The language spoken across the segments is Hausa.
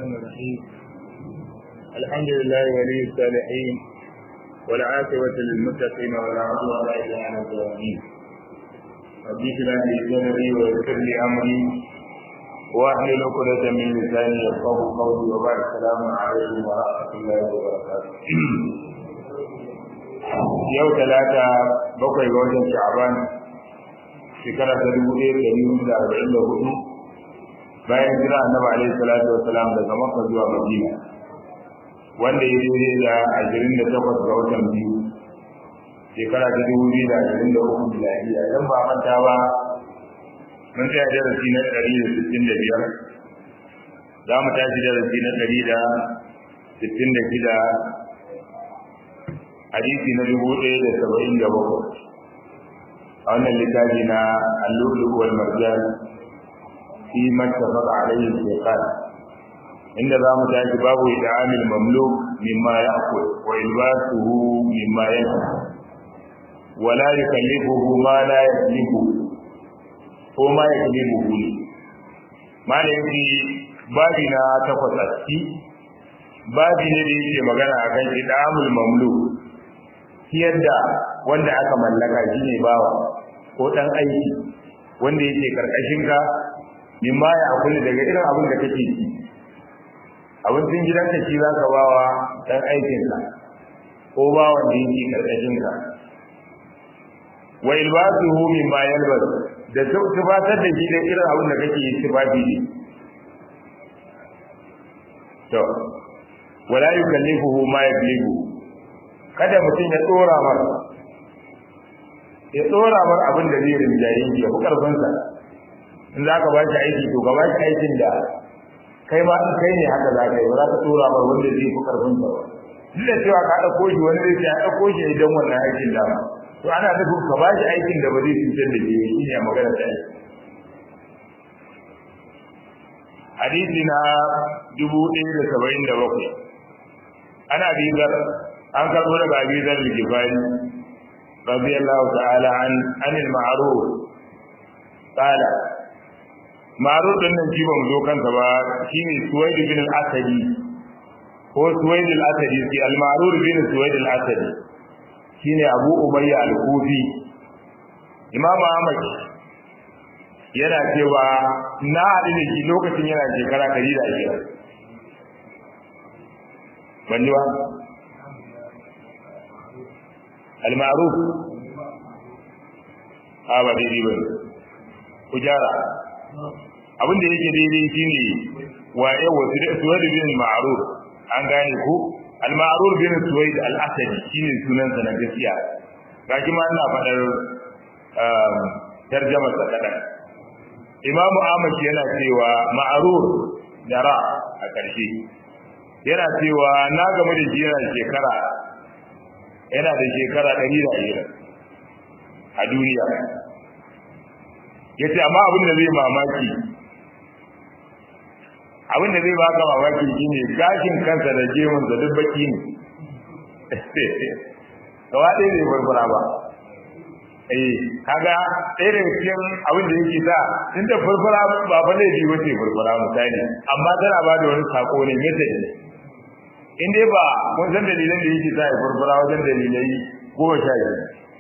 الرحمن الرحيم الحمد لله ولي الصالحين والعاقبة للمتقين ولا عدوان إلا على الظالمين رب اشرح لي صدري ويسر لي أمري واحلل عقدة من لساني يفقه قولي وبعد السلام عليكم ورحمة الله وبركاته yau talata bakwai ga watan sha'aban shekara ta dubu ɗaya da ɗari hudu da arba'in da hudu bayan jira annabi alaihi salatu wa salam daga makka zuwa madina wanda ya daidai da ashirin da takwas ga watan biyu shekara ta dubu biyu da ashirin da uku miladiya idan ba manta ba mun tsaya darasi na ɗari da sittin da biyar za mu tashi darasi na ɗari da sittin da shida hadisi na dubu ɗaya da saba'in da bakwai a wannan littafi na allulu wal marjan fi mattafaqa alayhi shaytan inda za mu tashi babu idamil mamluk mimma ya'kul wa ilbasuhu mimma yanha wa la yukallifuhu ma la yaklifu ko ma yaklifuhu malami babi na takwas a ciki babi ne da yake magana akan idamul mamluk ciyar da wanda aka mallaka shi ne bawa ko ɗan aiki wanda yake karkashin ka mimma ya akuli daga irin abin da kake ci abincin gidanka shi za ka bawa ɗan aikinka ko bawan da yake karkashin ka wa ilbasuhu mimma yalbas da tufatar da shi da irin abin da kake yi tufafi ne to wala yukallifuhu ma yabligu kada mutum ya tsora mar ya tsora mar abin da zai rinjaye shi ya fi karfinsa in za ka ba shi aiki to ka ba shi aikin da kai ma in kai ne haka za ka yi ba za ka tsora mar wanda zai fi karfinsa ba duk da cewa ka ɗauko shi wani zai ce a ɗauko shi idan wannan aikin da to ana nufin ka ba shi aikin da ba zai cutar da shi shi ne magana ta aiki hadisi na dubu ɗaya da saba'in da bakwai ana bizar an karbo daga abi zar al-gifari radiyallahu ta'ala an anil ma'ruf qala ma'ruf din nan jiban zo kansa ba shine suwaid bin al-asadi ko suwaid al-asadi sai al-ma'ruf bin suwaid al-asadi shine abu umayya al-kufi imam ahmad yana cewa na haɗu da shi lokacin yana shekara 120 ban ji ba al-ma'ruf a ba daidai ba ku gyara abin da yake daidai shine wa yawa suwaid bin ma'ruf an gane ku al-ma'ruf bin suwaid al-asadi shine sunan sa na gaskiya gashi ma ina fadar tarjama sa kadan imam ahmad yana cewa ma'ruf dara a ƙarshe yana cewa na game da shi yana shekara yana da shekara ɗari da ashirin a duniya ya ce amma abin da zai mamaki abin da zai baka mamaki shi ne gashin kansa da gemun da duk baki ne gaba ɗaya zai farfara ba eh kaga ɗaya daga cikin abin da yake sa in da farfara ba fa laifi ba ce farfara misali amma tana ba da wani sako ne message ne in dai ba kun san dalilan da yake sa ya furfura wajen dalilai goma sha biyu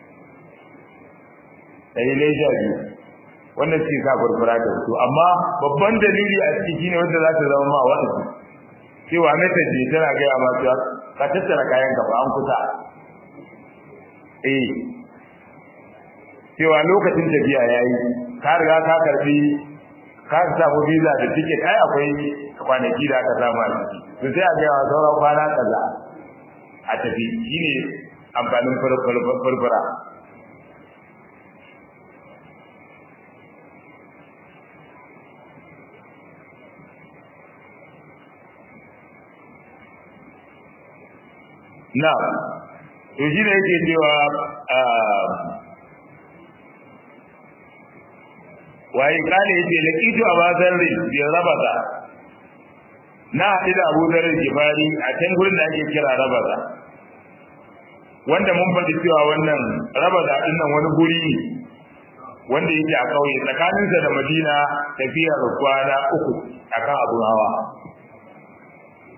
dalilai sha biyu wanda suke sa furfura da su amma babban dalili a ciki shine wanda za ta zama ma wa'azi cewa message ne tana gaya ma cewa ka tattara kayan ka an kusa eh cewa lokacin tafiya yayi ka riga ka karbi ka samu visa da ticket ai akwai kwanaki da aka samu a ciki to sai a ga wa sauran kwana kaza a tafi shine amfanin furfura na to shi ne yake cewa waye kale yace laqitu abazarri bi rabata na haɗu da Abu Dharr Gifari a can gurin da ake kira Rabada wanda mun faɗi cewa wannan Rabada din nan wani guri ne wanda yake a kauye tsakaninsa da Madina tafiyar kwana uku akan abun hawa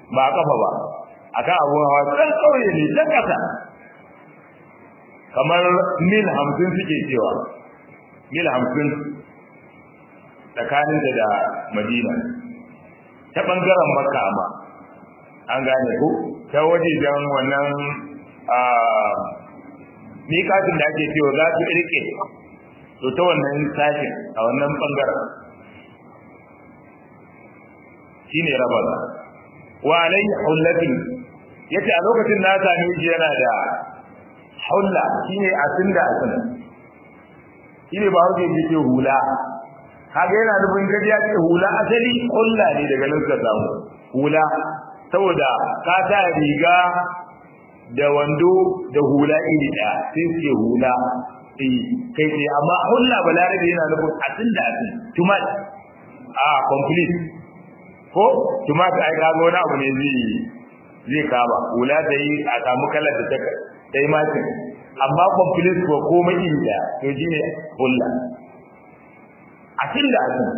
ba a kafa ba akan abun hawa can kauye ne can kasa kamar mil hamsin suke cewa mil hamsin tsakanin da madina ta ɓangaren makka ma an gane ku ta wajejen wannan miƙatin da ake cewa za su irke to ta wannan sashen a wannan ɓangaren shi ne raba wa alayhi hullati yace a lokacin na same shi yana da hulla shine asin da asin shine ba hauke yake hula kaga yana nufin gaji ya ce hula asali hulla ne daga nan ka samu hula saboda ka sa riga da wando da hula iri daya sai ce hula eh kai sai amma hulla balarabe yana nufin asin da asin tumat a complete ko tumat ai kaga wani abu ne zai zai kama hula da yi a samu kalar da ta ta yi matin amma complete ko komai iri daya to shi ne hulla asin da asin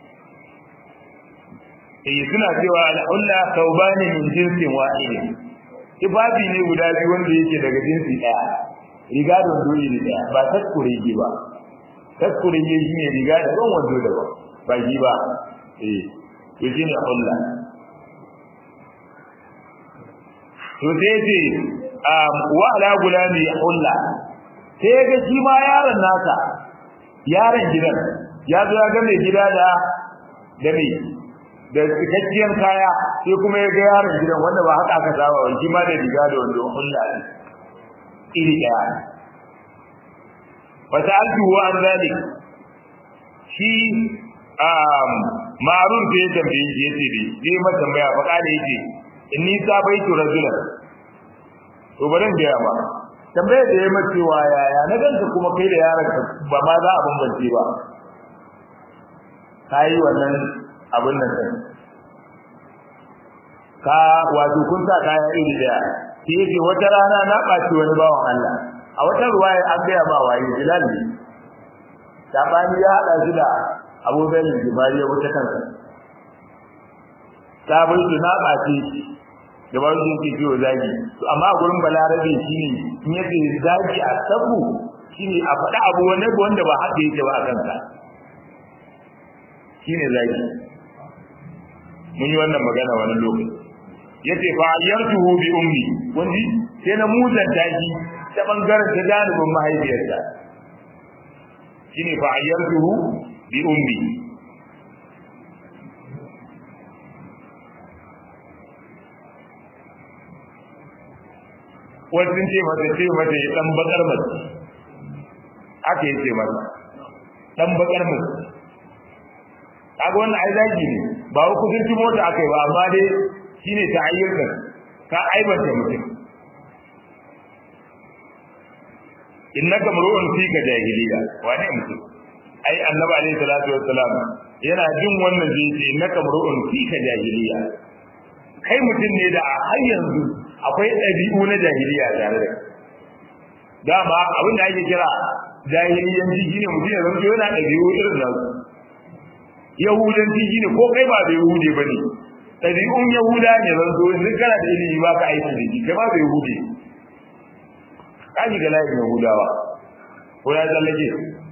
eh suna cewa al-hulla thawbani min jinsin wahid ibabi ne guda biyu wanda yake daga jinsi daya riga da wando iri daya ba taskurege ba taskurege shi ne riga da ban wando da ba ba shi ba eh to shi ne hulla to sai ce wa ala gulami hulla sai ga shi ma yaron nasa yaron gidan ya zo ya ga mai gida da da mai da cikakkiyar kaya sai kuma ya ga yaron gidan wanda ba haka aka saba ba shi ma da riga da wando hulla ne iri daya fa sa'altu wa an zalik shi um ma'ruf da ya tambaye shi yace dai sai ma tambaya fa kada yace inni sabaitu rajulan to bari in gaya ba tambaye da ya mace wa yaya na ganka kuma kai da yaron ka ba ma za a bambance ba kai wannan abin nan kai ka wato kun sa kaya iri daya shi yake wata rana na ɓaci wani bawan Allah a wata ruwaya an gaya ma waye Bilal ne sabani ya hada shi da Abu Bakar Jibari ya wuce kansa sabon ki na ɓaci da ba su yake ciwo zagi to amma a gurin balarabe shine in yake zagi a sabu shine a faɗa abu wanda wanda ba haka yake ba a kansa shine zagi mun yi wannan magana wani lokaci yace fa ayyartuhu bi ummi wani sai na muzanta shi ta bangaren ta janibin mahaifiyarta shine fa ayyartuhu bi ummi wasu ce mata ce mata ya dan bakar mace aka yi ce mata dan bakar mace kaga wannan ai zagi ne ba wa kudin mota aka yi ba amma dai shine ta ayyukan ka aibanta mutum innaka mar'un fi ka jahiliya wane mutum ai annabi alaihi salatu wassalam yana jin wannan zai ce innaka mar'un fi ka jahiliya kai mutum ne da har yanzu akwai ɗabi'u na jahiliya tare da dama abin da ake kira jahiliyanci shine mutum ya zanto yana ɗabi'u irin nan yahudanci shine ko kai ba da yahude bane ɗabi'un yahuda ne zanto in kana da ilimi ba ka aiki da shi kai ba da yahude ka shiga layin yahudawa ko ya tsallake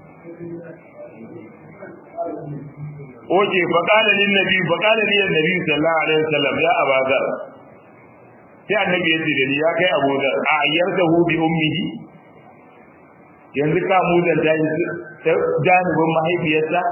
oke faƙala lin nabi faƙala lin nabi sallallahu alaihi wasallam ya abazar sai annabi ya ce da ni ya kai abuzar a ayyartahu bi ummihi yanzu ka mu da janibin mahaifiyarsa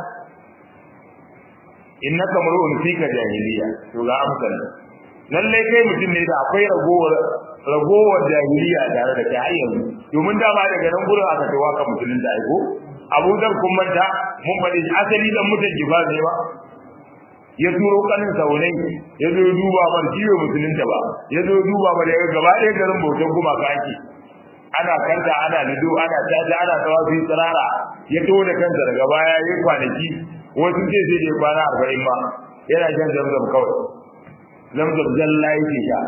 innaka mar'un fika jahiliya to ga amsar lalle kai mutum ne da akwai ragowar ragowar jahiliya tare da kai yanzu domin dama daga nan gurin aka kai waka musulun da aiko Abu Dhar kun manta mun faɗi asali dan mutan jifa ne ba ya turo kanin saunai ya zo duba mar ciwo musulun ta ba ya zo duba mar ya gaba ɗaya garin bautan kuma kake ana kanta ana lido ana tata ana tawafi tsirara ya taho da kansa daga baya ya kwanaki wasu ce sai dai kwana arba'in ba yana shan zamzam kawai zamzam zalla yake sha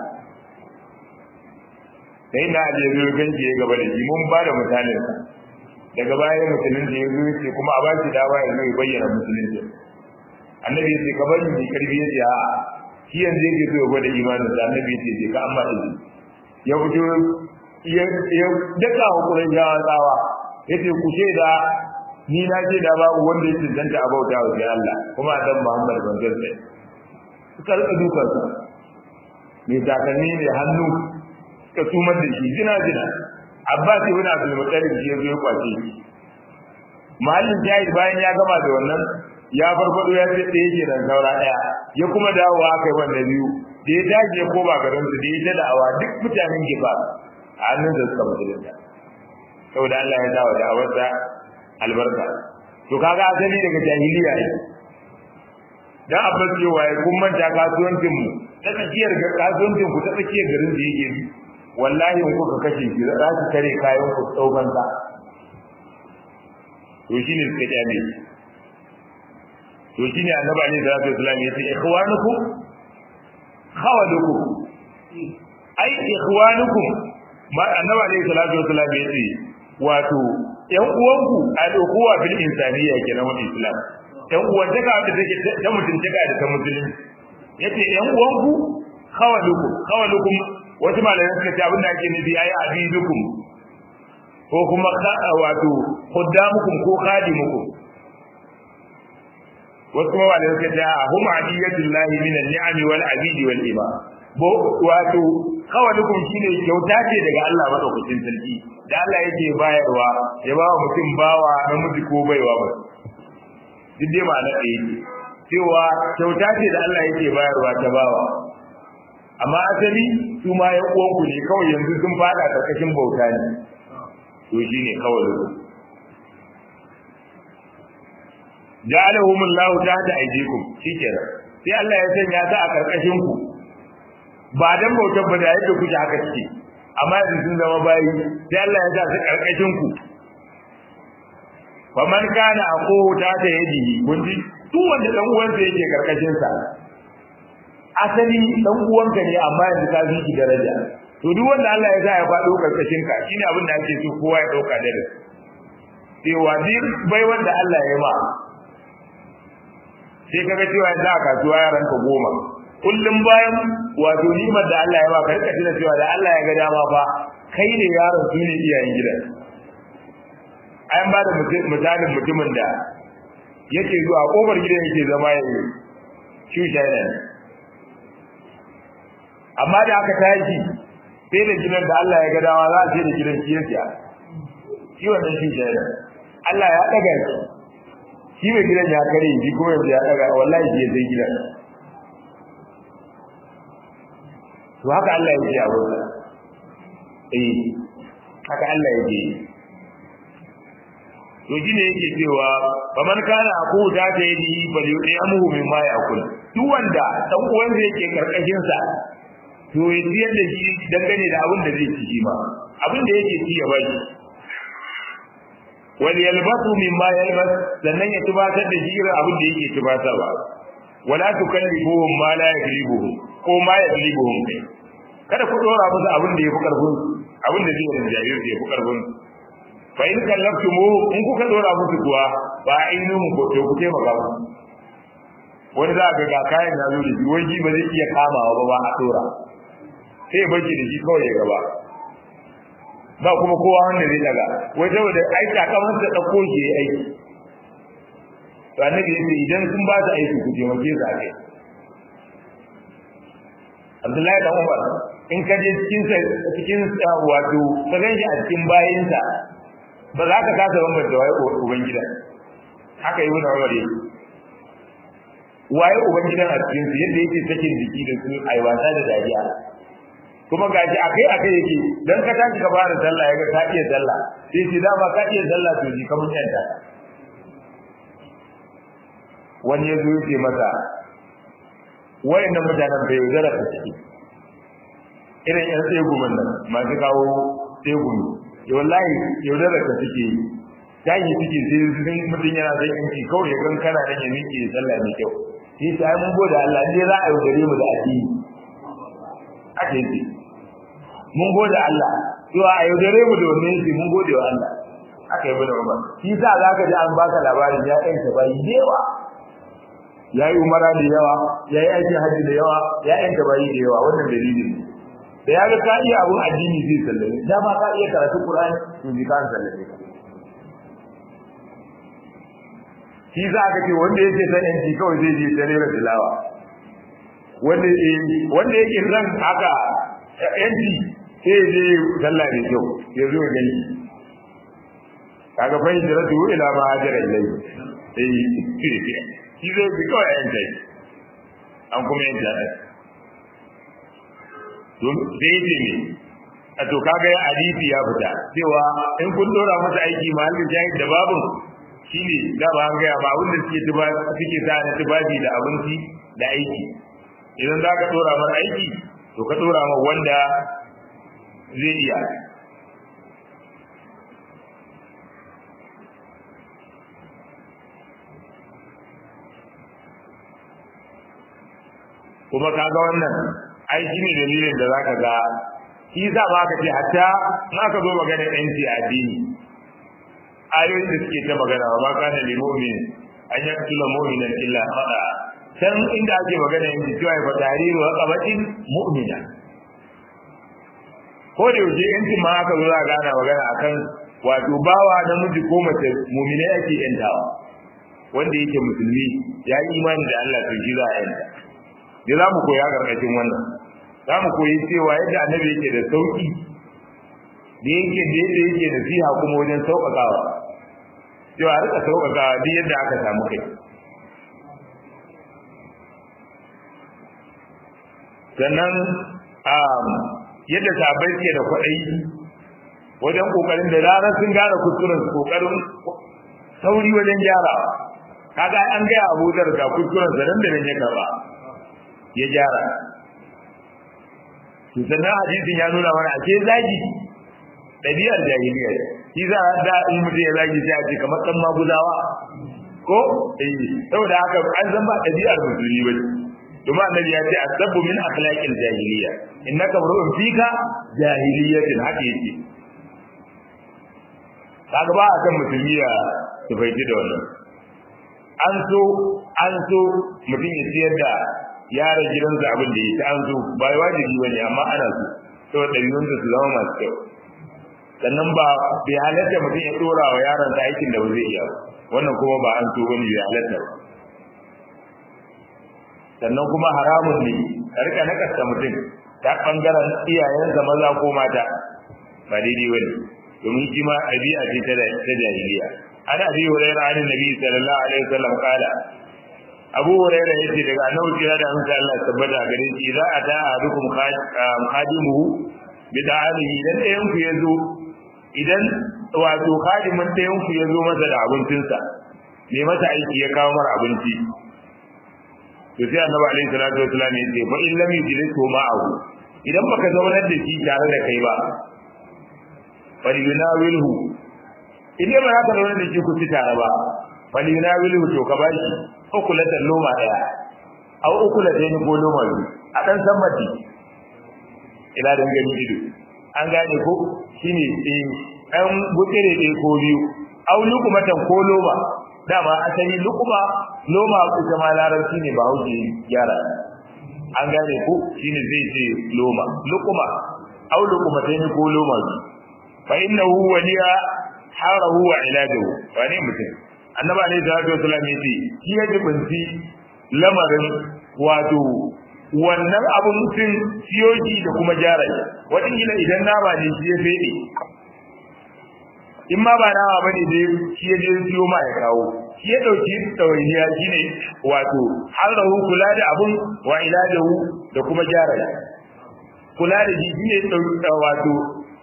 sai na aje zo ganci ya gaba da shi mun ba da misalin sa daga baya musulunci ya zo ce kuma a ba shi dawa ya zo ya bayyana musulunci annabi ya ce ka bari mai karfi ya ce a shi yanzu yake so ya gwada imanin da annabi ce ce ka amma izini ya fito ya daka wa Qurayshawa tsawa yace ku da ni na ce da babu wanda ya tantance a bauta wa sai Allah kuma dan Muhammad ban gaske suka rika dukan sa mai takalmi mai hannu suka tumar da shi jina jina Abbas ibn Abdul Muttalib shi ya zo ya kwace shi mahallin jahil bayan ya gama da wannan ya farfado ya ce ɗaya ke da saura ɗaya ya kuma dawowa aka yi wanda biyu da ya tashi ya koma garin su da ya ta da'awa duk mutanen gifa a hannun da suka musulunta saboda Allah ya dawo da awarsa albarka to kaga asali daga jahiliya ne dan abbas cewa ya kun manta kasuwancin mu ta tsakiyar kasuwancin ku ta tsakiyar garin da yake bi wallahi in kuka kashe shi za su kare kayan ku tsaukan sa to shine suka kyale to shine annabi alaihi salatu wasallam ya ce ikhwanukum khawalukum ai ikhwanukum ma annabi alaihi salatu wasallam ya ce wato yan uwanku al-ukhuwa bil insaniyya kenan wa islam yan uwantaka da take ta mutuntaka da ta musulunci yace yan uwanku khawalukum khawalukum wasu malamai suka ce abinda ake nufi ayi abidukum ko kuma wato khuddamukum ko khadimukum wasu kuma malamai suka ce hum adiyatullahi min an-ni'am wal abidi wal iba bo wato khawalukum shine kyauta ce daga Allah madaukakin sarki da Allah yake bayarwa ya ba mutum bawa namiji ko baiwa ba duk dai ma'ana ɗaya ce cewa kyauta ce da Allah yake bayarwa ta bawa amma asali su ma ya uwanku ne kawai yanzu sun fada karkashin bauta ne to shine kawai lu ja'alahum Allah tahta aydikum shikenan sai Allah ya sanya ta a karkashin ku ba dan bautar ba da yadda kuke haka cike amma yanzu sun zama bayi sai Allah ya sa su karkashin ku fa man kana aqu ta ta yadi kun ji duk wanda dan uwansa yake karkashin sa asali dan uwanka ne amma yanzu ka fi shi daraja to duk wanda Allah ya sa ya faɗo karkashin ka shine abin da ake so kowa ya dauka da da cewa duk bai wanda Allah ya ma sai kaga cewa yanzu a kasuwa yaran ka goma kullum bayan wato nimar da Allah ya ba ka rika tuna cewa da Allah ya ga dama fa kai ne yaron su ne iyayen gidan an ba da misalin mutumin da yake zuwa kofar gidan yake zama ya yi shi shaida amma da aka tashi sai da gidan da Allah ya ga dama za a ce da gidan shi ya siya shi wannan shi shaida Allah ya daga shi shi mai gidan ya kare shi kuma yanzu ya daga wallahi shi ya sai gidan to haka Allah yake a wurin eh haka Allah yake to shine yake cewa faman kana aku da ta yi bal yu'amuhu mimma ya'kul duk wanda dan uwan zai yake karkashin sa to ya ciyar da shi dangane da abin da zai ci shi ma abin da yake ci ya bashi wal yalbasu mimma yalbas sannan ya tubatar da shi irin abin da yake tubatarwa wala tukallifuhum ma la yaglibuhum ko ma yaglibuhum kai kada ku dora musu abin da yafi karfin abin da zai rinjaye su yafi karfin fa in kallaftumu in kuka dora musu kuwa ba ainihin ko to ku taimaka musu wani za ga ga kayan na zo da shi wai ba zai iya kamawa ba ba a dora sai baki da shi kawai ya gaba ba kuma kowa wanda zai daga wai saboda aiki a kamar sa dauko shi yayi aiki to annabi yace idan sun ba su aiki ku taimake su a kai Abdullahi dan Umar in ka je cikin sa cikin wato ka ganshi a cikin bayinsa ba za ka kasa bambanta waye ubangida haka yi wani Umar yake waye ubangidan a cikin su yadda yake sakin jiki da su ai wasa da dariya kuma gaji akai akai yake dan ka tashi ka fara sallah yaga ka iya sallah sai ce dama ka iya sallah to ji kamar yanda wani ya zo yake masa wayannan mutanen bai yaudara ta ciki irin yan tsegumin nan masu kawo tsegumi ya wallahi yaudara ta ciki tashi suke sai sun mutum yana son yanki kawai ya gan kana nan ya miƙe sallah mai kyau shi ta mun gode Allah dai za a yaudare mu da addini ake yi mun gode Allah cewa a yaudare mu da wannan yake mun gode wa Allah aka yi bada Umar shi sa zaka ji an baka labarin ya ɗanta bayi da yawa ya yi umara da yawa ya yi aikin hajji da yawa ya yanka bayi da yawa wannan dalilin ne da ya ga ka iya abun addini zai sallame da ma ka iya karatu qur'ani to ji ka sallame ka shi za ka ce wanda yake san yanci kawai zai je ta rera tilawa wanda wanda yake san haka yanci sai ya je sallah da kyau ya zo gani kaga fa hijratu ila ma hajara ilayhi eh shi zai bi kawai yanci an kuma yanci a don sai ce ne a to kaga ya hadisi ya fita cewa in kun dora masa aiki mahallin jahil da babu shine da ba an gaya ba wanda suke tuba suke sa na tubabi da abinci da aiki idan za ka dora mar aiki to ka dora mar wanda zai iya kuma kaga wannan ai shine dalilin da zaka ga shi za ba ka ce hatta na ka zo magana yanci a addini ayoyin da suke ta magana ba ka da limomin an yi kula mu'minan illa khata can inda ake magana yanci cewa fa tariru wa qabatin mu'mina ko da yaushe yanci ma aka zo za ga ana magana akan wato bawa namiji ko mace mu'mina yake yantawa wanda yake musulmi ya yi imani da Allah to shi za a yanta da za mu koya gargajin wannan za mu koyi cewa yadda annabi yake da sauki da yake da yadda yake nasiha kuma wajen sauƙaƙawa cewa rika sauƙaƙawa duk yadda aka samu kai sannan yadda sabai suke da kwaɗayi wajen ƙoƙarin da ranar sun gane kuskuren su ƙoƙarin sauri wajen gyarawa kaga an gaya abu da kuskuren sa nan da nan ya karɓa ya gyara to sannan hadisin ya nuna mana ake zagi ɗabi'ar jahiliya shi za a da in mutum ya zagi sai a ce kamar ɗan maguzawa ko eh saboda haka an san ba ɗabi'ar musulmi ba domin annabi ya ce asabbu min akhlaqil jahiliya innaka mar'un fika jahiliyatin haka yake kaga ba a kan musulmi ya tufaiti da wannan an so an so mutum ya siyar da yaran gidansa abin da yake an zo ba wajibi bane amma ana so saboda dabi'un su zama masu kyau sannan ba bai halatta mutum ya dora wa yaron sa aikin da ba zai iya wannan kuma ba an so bane bai halatta ba sannan kuma haramun ne ka rika nakasta mutum ta bangaren iyayensa maza ko mata ba daidai bane domin shi ma ɗabi'a ce ta jahiliya ana abi hurairah an nabi sallallahu alaihi wasallam kala abu hurairah yace daga annabi kira da hamsa Allah tabbata gare shi za a ta ahadukum khadimuhu bi ta'alihi idan ɗayan ku yazo idan wato khadimin ɗayan ku yazo masa da abincinsa me masa aiki ya kawo mara abinci to sai annabi alaihi salatu wasallam yace fa in lam yujlisu ma'ahu idan baka zaunar da shi tare da kai ba falyunawilhu idan ba ka zaunar da shi ku ci tare ba falyunawilhu to ka bashi ukulatan loma daya aw ukulatan ko loma biyu a dan san mati ila dan gani ido an gane ko shine eh an gutsire dai ko biyu aw lukumatan ko loma dama asali lukuma loma ita ma larabci ne ba hauke gyara an gane ko shine zai ce loma lukuma aw lukumatan ko loma biyu fa innahu waliya harahu wa ilajuhu wani mutum annabi alaihi salatu wasallam yace shi ya jibinci lamarin wato wannan abun mutum siyoji da kuma gyara shi wajen gina idan nama ne shi ya fede in ma ba nama ba ne dai shi ya je siyo ma ya kawo shi ya ɗauki ɗawainiya shi ne wato harrahu kula da abun wa ilajahu da kuma gyara shi kula da shi shi ne wato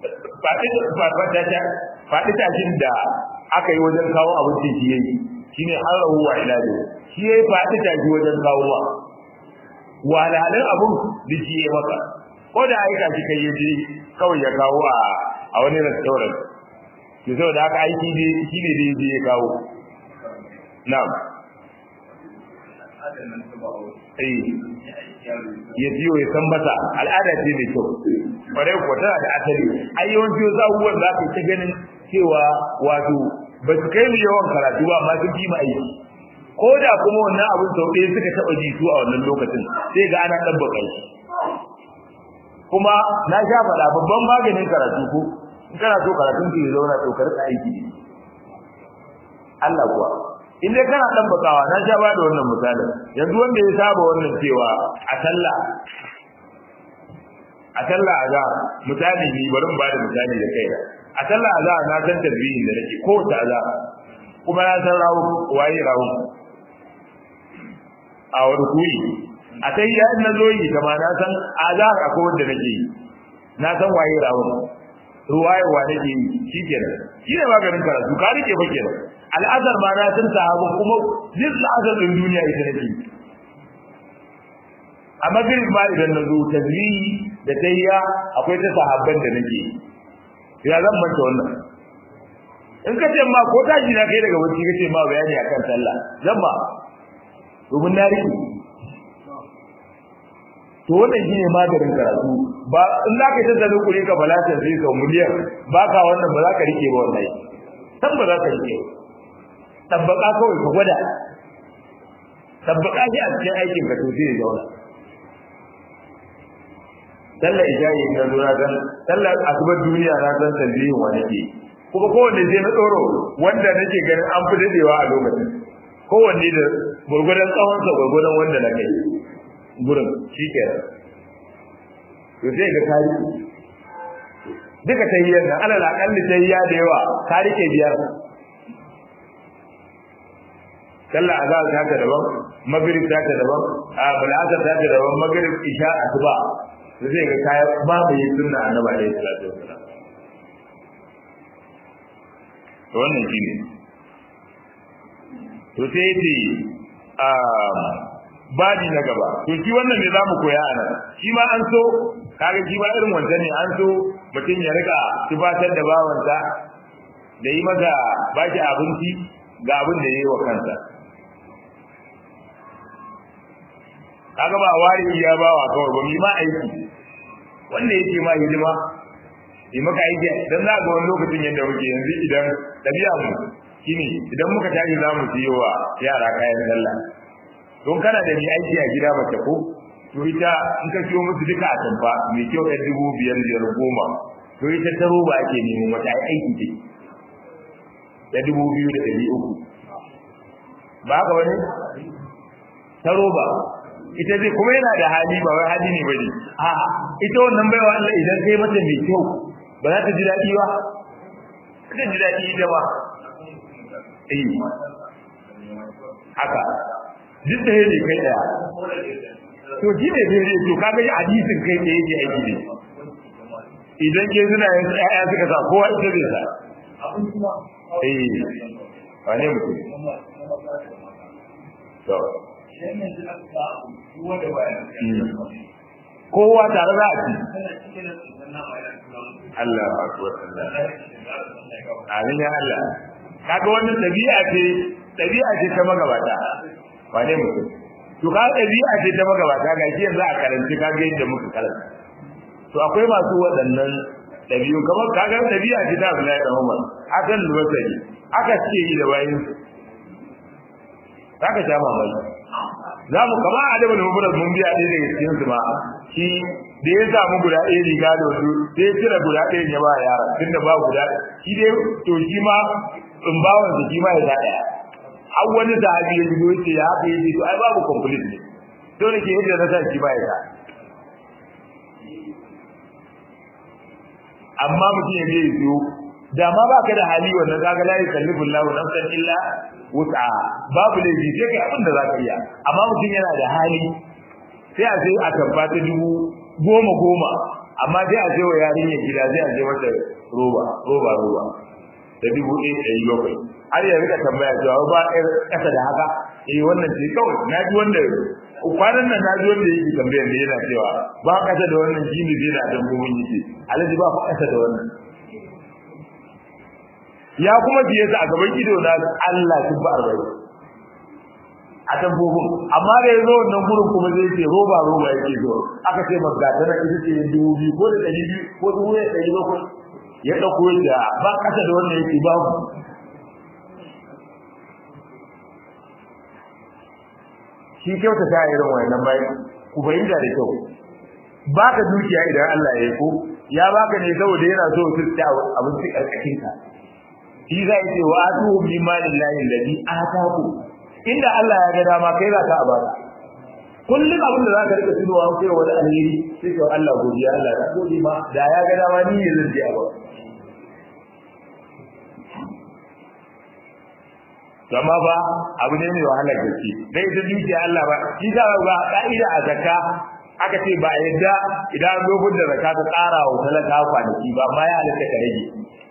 faɗi tashin da aka yi wajen kawo abincin shi yayi shine harahu wa ilahi shi yayi faɗi tashi wajen kawo wa walalan abun da shi yayi maka ko da aika shi kai yaje kawai ya kawo a a wani restaurant to saboda haka aiki ne shi ne da yaje ya kawo na'am eh ya biyo ya san masa al'ada ce mai kyau kwarai ko tana da asali ai yawanci wasu abubuwan za ka ta ganin cewa wato ba su kai mu yawan karatu ba amma sun fi mu aiki ko da kuma wannan abin sau ɗaya suka taɓa ji su a wannan lokacin sai ga ana ɗabbaka shi kuma na sha faɗa babban maganin karatu ko in kana so karatun ki ya zauna to karka aiki ne Allah kuwa in dai kana dan bakawa na sha bada wannan misali yanzu wanda ya saba wannan cewa a sallah a sallah a misali ni bari mu bada misali da kai a sallah a na san tasbihin da nake ko ta za kuma na san rawu waye rawu a wani kuyi a sai ya na zo yi kama na san azhar akwai wanda nake yi na san waye rawu ruwaye wa nake yi shikenan shi ne maganin karatu ka rike fa kenan al'azar ma na san sahabu kuma duk al'azar din duniya ita nake a magrib ma idan na zo tazwihi da tayya akwai ta sahabban da nake ya zan manta wannan in ka ce ma ko tashi na kai daga wacce kace ma bayani akan sallah zan ba domin na rike to wannan shine maganin karatu ba in za ka tattala kure ka balata sai ka miliyan ba ka wannan ba za ka rike ba wallahi san ba za ka rike ba tabbaka kawai ka gwada tabbaka shi a cikin aikin ka to zai zauna sallar ijayi na lura dan sallar asubar duniya na san talbihin wa nake kuma kowanne zai na tsoro wanda nake ganin an fi dadewa a lokacin kowanne da gurgurdan tsawonsa gurgurdan wanda na kai gurin shi ke to sai ga tarihi duka tahiyyar nan alal akalli tahiyya da yawa tarike biyar sallah azhar ta ta daban maghrib ta ta daban a bal'asar ta ta daban maghrib isha asuba to sai ga kaya ba mu yi sunna annabi alaihi salatu wasallam to wannan shine to sai yace a babi na gaba to shi wannan ne zamu koya a nan shi ma an so kaga shi ma irin wanda ne an so mutum ya rika tubatar da bawansa da yi masa baki abinci ga abin da yayi wa kansa kaga ba wari ya bawa kawai ba mi ma aiki wanda yake ma hidima yi maka aiki dan za ga wani lokacin yadda muke yanzu idan dabi'a mu shine idan muka tashi za mu siyo wa yara kayan sallah don kana da ni aiki a gida mace ko to ita in ka siyo musu duka a tamfa mai kyau ɗan dubu biyar biyar goma to ita ta roba ake nemo mata aiki ce da dubu biyu da ɗari uku ba haka wani ta roba ita zai kuma yana da hali ba wai hali ne bane a ita wannan baiwa Allah idan kai mata mai kyau ba za ta ji daɗi ba ta ji daɗi ita ba eh haka duk da yake kai daya to shi ne dai to kaga yi hadisin kai da yake aiki ne idan ke suna yin ƴaƴa suka sa kowa ita zai sa eh wane mutum to kowa tare za a ci Allah akbar Allah amin ya Allah kaga wannan dabi'a ce dabi'a ce ta magabata wane mutum to ka dabi'a ce ta magabata ga shi yanzu a karanci kaga yadda muka karanta to akwai masu waɗannan dabi'u kamar kaga dabi'a ce ta Abdullahi da Umar akan lubasari aka ce yi da bayin zaka sha mamaki za mu kama adabu da mubrak mun biya ɗaya daga cikin su ma shi da ya samu guda ɗaya riga da wasu sai ya cire guda ɗaya ya ba yara tunda ba guda shi dai to shi ma tsumbawan su shi ma ya sa ɗaya har wani sahabi ya zo ce ya haka yace to ai babu complete ne dole ke yadda na sa shi ba ya sa amma mutum ya je ya da ma baka da hali wannan kaga la yukallifu Allahu nafsan illa wus'a babu laifi sai kai abin da zaka iya amma mutum yana da hali sai a sai a tabbata dubu goma goma amma sai a sai wa yarinya gida sai a sai mata roba roba roba da dubu ɗaya ɗari bakwai har ya rika tambaya cewa ba ɗaya ƙasa da haka eh wannan ce kawai na ji wanda kwanan nan na ji wanda yake tambayar da yana cewa ba ƙasa da wannan shi ne zai da dabbobin yake alaji ba fa ƙasa da wannan ya kuma biye su a gaban ido na Allah sun ba arba'in a dabbobin amma da ya zo wannan gurin kuma zai ce roba roba yake zo aka ce maka gata na ita ce dubu biyu ko da ɗari biyu ko dubu ɗaya ɗari bakwai ya ɗauko da ba ƙasa da wannan yake babu shi kyauta ta irin wannan bai ku fahimta da kyau baka dukiya idan Allah ya yi ko ya baka ne saboda yana so su ci abinci karkashin ka shi zai ce wa atu bi malillahi alladhi ataku inda Allah ya ga dama kai za ka abata kullum abin da za ka rika tunowa kai wani alheri sai ka Allah godiya Allah ya gode ma da ya ga dama ni ne zan je a ba amma ba abu ne mai wahala gaske dai ita dukiya Allah ba shi da ba ka'ida a zakka aka ce ba yadda idan an dogon da zakka ta tsara wa talaka kwanaki ba ma ya halatta ka rage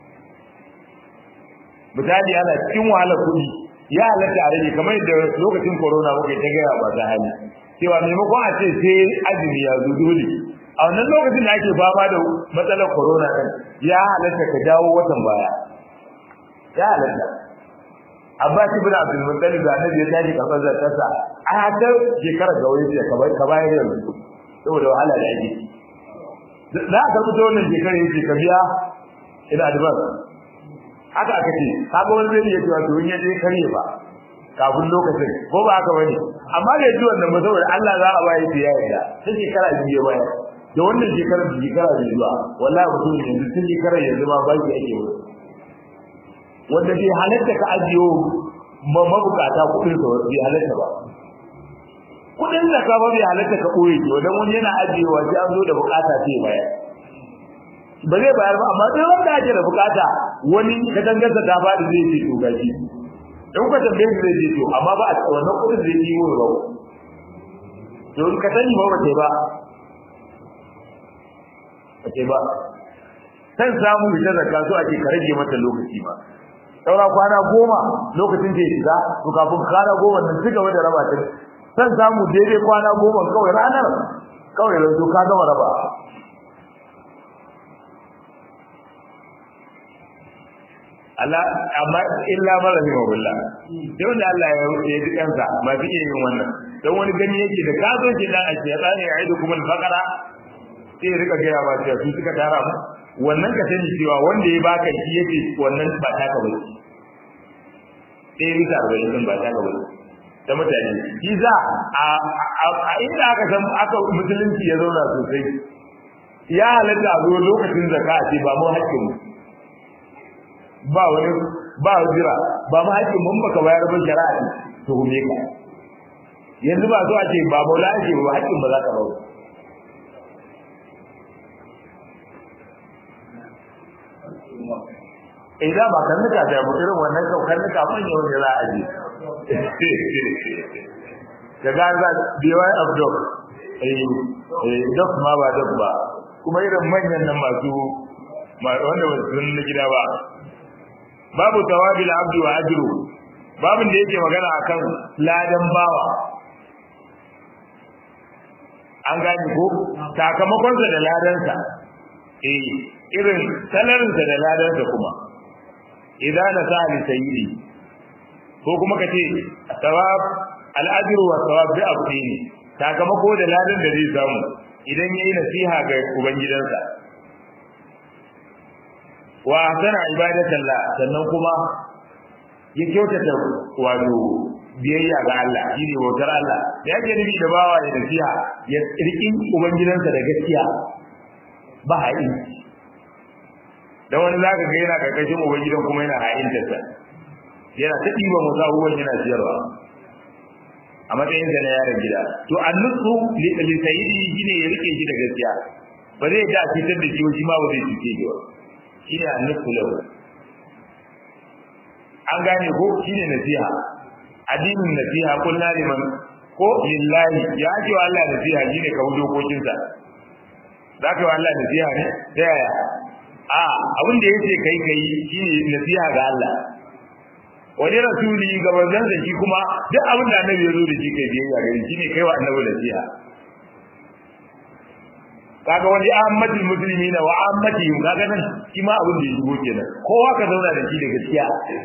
misali ana cikin wahala kuɗi ya halatta a rage kamar yadda lokacin corona muka ta gaya ba ta hali cewa maimakon a ce sai azumi ya zo dole a wannan lokacin da ake fama da matsalar corona ɗin ya halatta ka dawo watan baya ya halatta Abbas ibn Abdul Muttalib da Annabi ya tashi karɓar zakarsa a hatar shekarar ga wani ce ka bayar yanzu saboda wahala da ake za ka fito wannan shekarar yace ka biya ina advance haka aka ce kaga wani zai iya cewa to in yaje kare ba kafin lokacin ko ba haka bane amma da yaji wannan ba saboda Allah za a bayar da yayin sai shekara biyu ya bayar da wannan shekarar da shekara biyu zuwa wallahi mutum yanzu tun shekarar yanzu ma baki ake wani wanda bai halatta ka ajiyo mabukata kuɗin sa bai halatta ba kuɗin da ka ba bai halatta ka ɓoye ki wadan wani yana ajiyewa sai an zo da bukata sai bayar ba zai bayar ba amma sai wanda ake da bukata wani ka dangarsa ta faɗi zai ce to gashi in ka tambaye shi zai ce to amma ba a wannan kuɗin zai yi wa ba to in ka sani ba ba ce ba ba ce ba san samu ita zakka so ake ka rage mata lokaci ba saura kwana goma lokacin da ya shiga to kafin kwana goma nan ci gaba da raba ta san samu daidai kwana goma kawai ranar kawai yanzu ka gama raba Allah amma illa mara ne mabulla sai wanda Allah ya ya ji kansa ba fi iya yin wannan dan wani gani yake da ka zo ke dan a ce tsani ya aidu kuma fakara sai rika gaya ba cewa su suka tara mu wannan ka sani cewa wanda ya baka shi yake wannan ba taka ba sai bisa arba'in din ba taka ba ta mutane shi za a inda aka san aka musulunci ya zauna sosai ya halatta a zo lokacin zaka a ce ba mu haƙƙin mu ba wani ba jira ba mu haƙƙin mun baka bayar ba shari'a to hume ka yanzu ba zo a ce ba maula ake ba haƙƙin ba za ka bawa idan ba kan nika da mu irin wannan kan nika manya wani za a ji ka ga za beware of dog eh eh dog ma ba dog ba kuma irin manyan nan masu wanda ba su na gida ba babu tawabil abdu wa ajru babin da yake magana akan ladan bawa an gane ko sakamakon sa da ladansa eh irin salarin sa da ladansa kuma idan na sa li sayyidi ko kuma kace thawab al-ajru wa thawab bi abdini sakamako da ladan da zai samu idan yayi nasiha ga ubangidansa wa ahsana ibadatallah sannan kuma ya kyautata wato biyayya ga Allah shine bautar Allah da yake nufi da bawa ya nasiha ya rikin ubangidansa da gaskiya ba haƙi dan wani zaka ga yana karkashin ubangidan kuma yana ha'inta sa yana ta diba musa abubuwan yana siyarwa a matsayin sa na yaron gida to annusu li sayyidi shine ya rike shi da gaskiya ba zai da fitar da shi shi ma ba zai fice shi ba shine annusu lahu an gane ko shine nasiha addinin nasiha kullu liman ko lillahi ya ji wa Allah nasiha shine ka wuce dokokin sa zaka wa Allah nasiha ne ta yaya a abin da yake kai kai shine nasiha ga Allah wani rasuli ga manzon da shi kuma duk abin da annabi ya zo da shi kai biyayya gare shi ne kai wa annabi nasiha kaga wani ahmadul muslimina wa ahmadihim kaga nan shi ma abin da ya shigo kenan kowa ka zauna da shi da gaskiya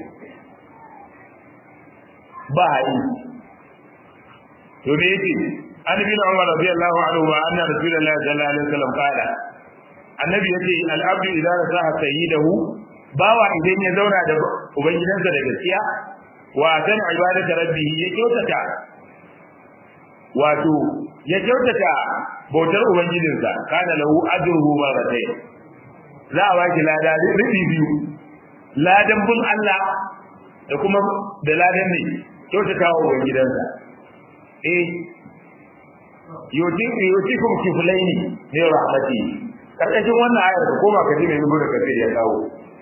ba haɗi to me yake an bin umar radiyallahu anhu wa anna rasulullahi sallallahu alaihi wasallam qala annabi yace al abdu idza rasaha sayyidahu bawa idan ya zauna da ubangidansa da gaskiya wa tan ibadatu rabbih ya kyautata wato ya kyautata bautar ubangijinsa kana lahu ajruhu marratayn za a baki lada rubi biyu ladan bin Allah da kuma da ladan ne kyautata wa ubangidansa eh yotin yotikum kiflaini ne rahmati karkashin wannan ayar da koma kaji mai rubuta kafir ya kawo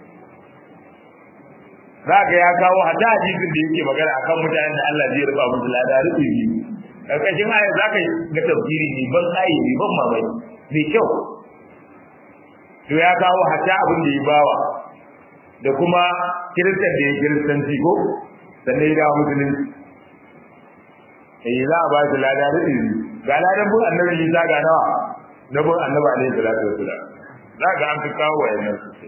zaka ya kawo hada hadisin da yake magana akan mutanen da Allah zai rufa musu lada rubi biyu karkashin ayar zaka ga tafsiri ne ban tsayi ne ban mamaki mai kyau to ya kawo hata abin da ya bawa da kuma kiristan da ya kiristanci ko sannan ya dawo musulunci eh za a ba shi lada rubi ga ladan bin annabi Isa ga nawa na bin annabi alaihi salatu wasalam za ga an fi kawo wayannan su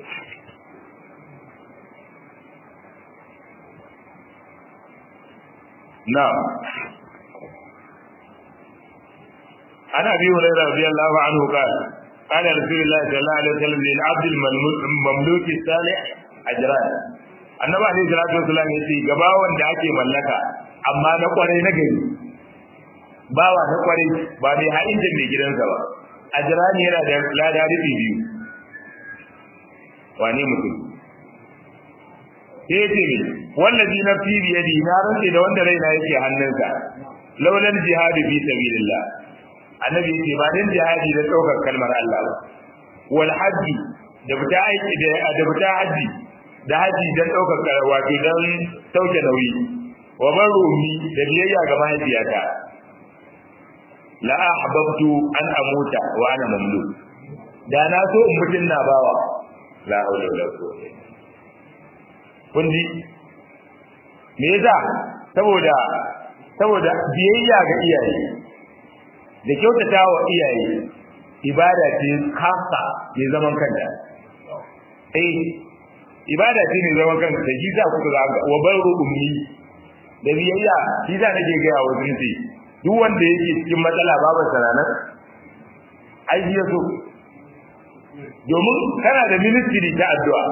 na'am عن ابي هريره رضي الله عنه قال قال رسول الله صلى الله عليه وسلم للعبد المملوك الصالح اجران annabi alaihi salatu wasallam ya ce ga bawan da ake mallaka amma na kwarai na gari bawa na kwarai ba mai haɗin da mai gidansa ba ajrani yana da lada rubi biyu wane mutum sai ya ce wallazi nafsi biyadi na rantse da wanda raina yake hannunsa laulan jihadu fi sabilillah annabi yake ba dan jihadi da daukar kalmar Allah ba wal haji da fita aiki da da fita haji da haji dan daukar wato dan sauke nauyi wa barumi da biyayya ga mahaifiyata la ahbabtu an amuta wa ana mamluk da na so in mutun na bawa la hawla wala quwwata kun ji me yasa saboda saboda biyayya ga iyaye da kyautata wa iyaye ibada ce kasa mai zaman kanta eh ibada ce mai zaman kanta da shi za ku ga wa barru ummi da biyayya shi za nake ga wa sunci duk wanda yake cikin matsala babu sananan ai shi yaso domin kana da ministry ta addu'a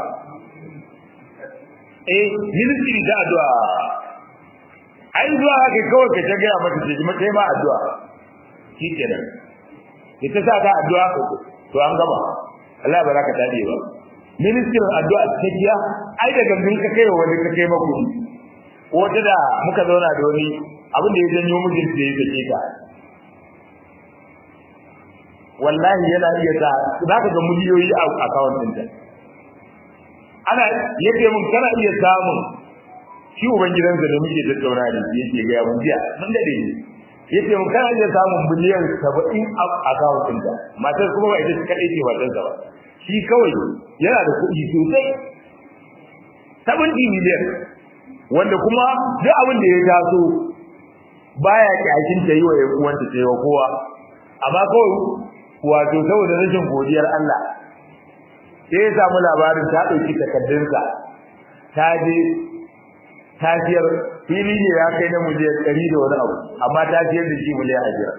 eh ministry ta addu'a ai zuwa haka kawai ka ta gaya mata ce kuma kai ma addu'a shi kenan ita sa ta addu'a to an gama Allah ba za ka tade ba ministry addu'a ta kiya ai daga mun ka kai wani ka kai maku wata da muka zauna da wani abin da ya janyo mijin da ya sake ta wallahi yana iya ta za ka ga miliyoyi a account ɗinta ana yake mun kana iya samun shi uban gidansa da muke tattauna da shi yake ga mun jiya mun dade ne yace mun kana iya samun biliyan 70 a account ɗinka matar kuma ba ita kadai ce matar sa ba shi kawai yana da kuɗi sosai 70 miliyan wanda kuma duk abin da ya taso baya kyashin ta yi wa ƴan uwanta ta yi wa kowa amma kawai wato saboda rashin godiyar Allah sai ya samu labarin ta ɗauki takaddunsa ta je ta siyar fili ne ya kai na miliyan ɗari da wani abu amma ta siyar da shi miliyan ajiyar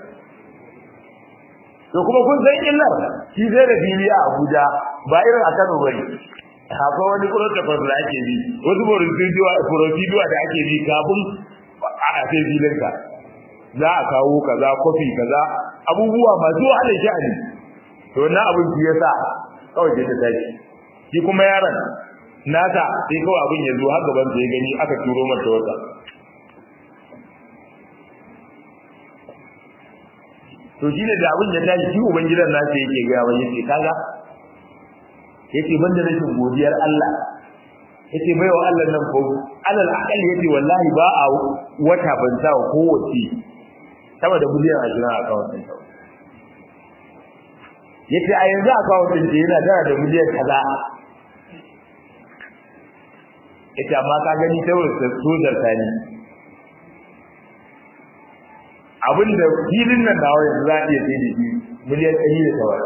to kuma kun san illar shi sai da fili a Abuja ba irin a Kano bane akwai wani protocol da ake bi wasu procedure da ake bi kafin a sai filinka za a kawo kaza kofi kaza abubuwa masu wahalar sha'ani to wannan abin shi yasa kawai ta tashi shi kuma yaron nasa sai kawai abin ya zo har gaban ya gani aka turo mata wata to shi ne da abin ya tashi shi uban gidan nasa yake ga yawan yace kaga yace banda rashin godiyar Allah yace baiwa Allah nan ko alal aqal yace wallahi ba a wata ban sa kowace sama da miliyan 20 a account ɗin ta yace a yanzu account ɗin ta yana tana da miliyan kaza yace amma ka gani saboda sojar ta ne abinda filin nan nawa yanzu za a iya sai da shi miliyan ɗari da tawar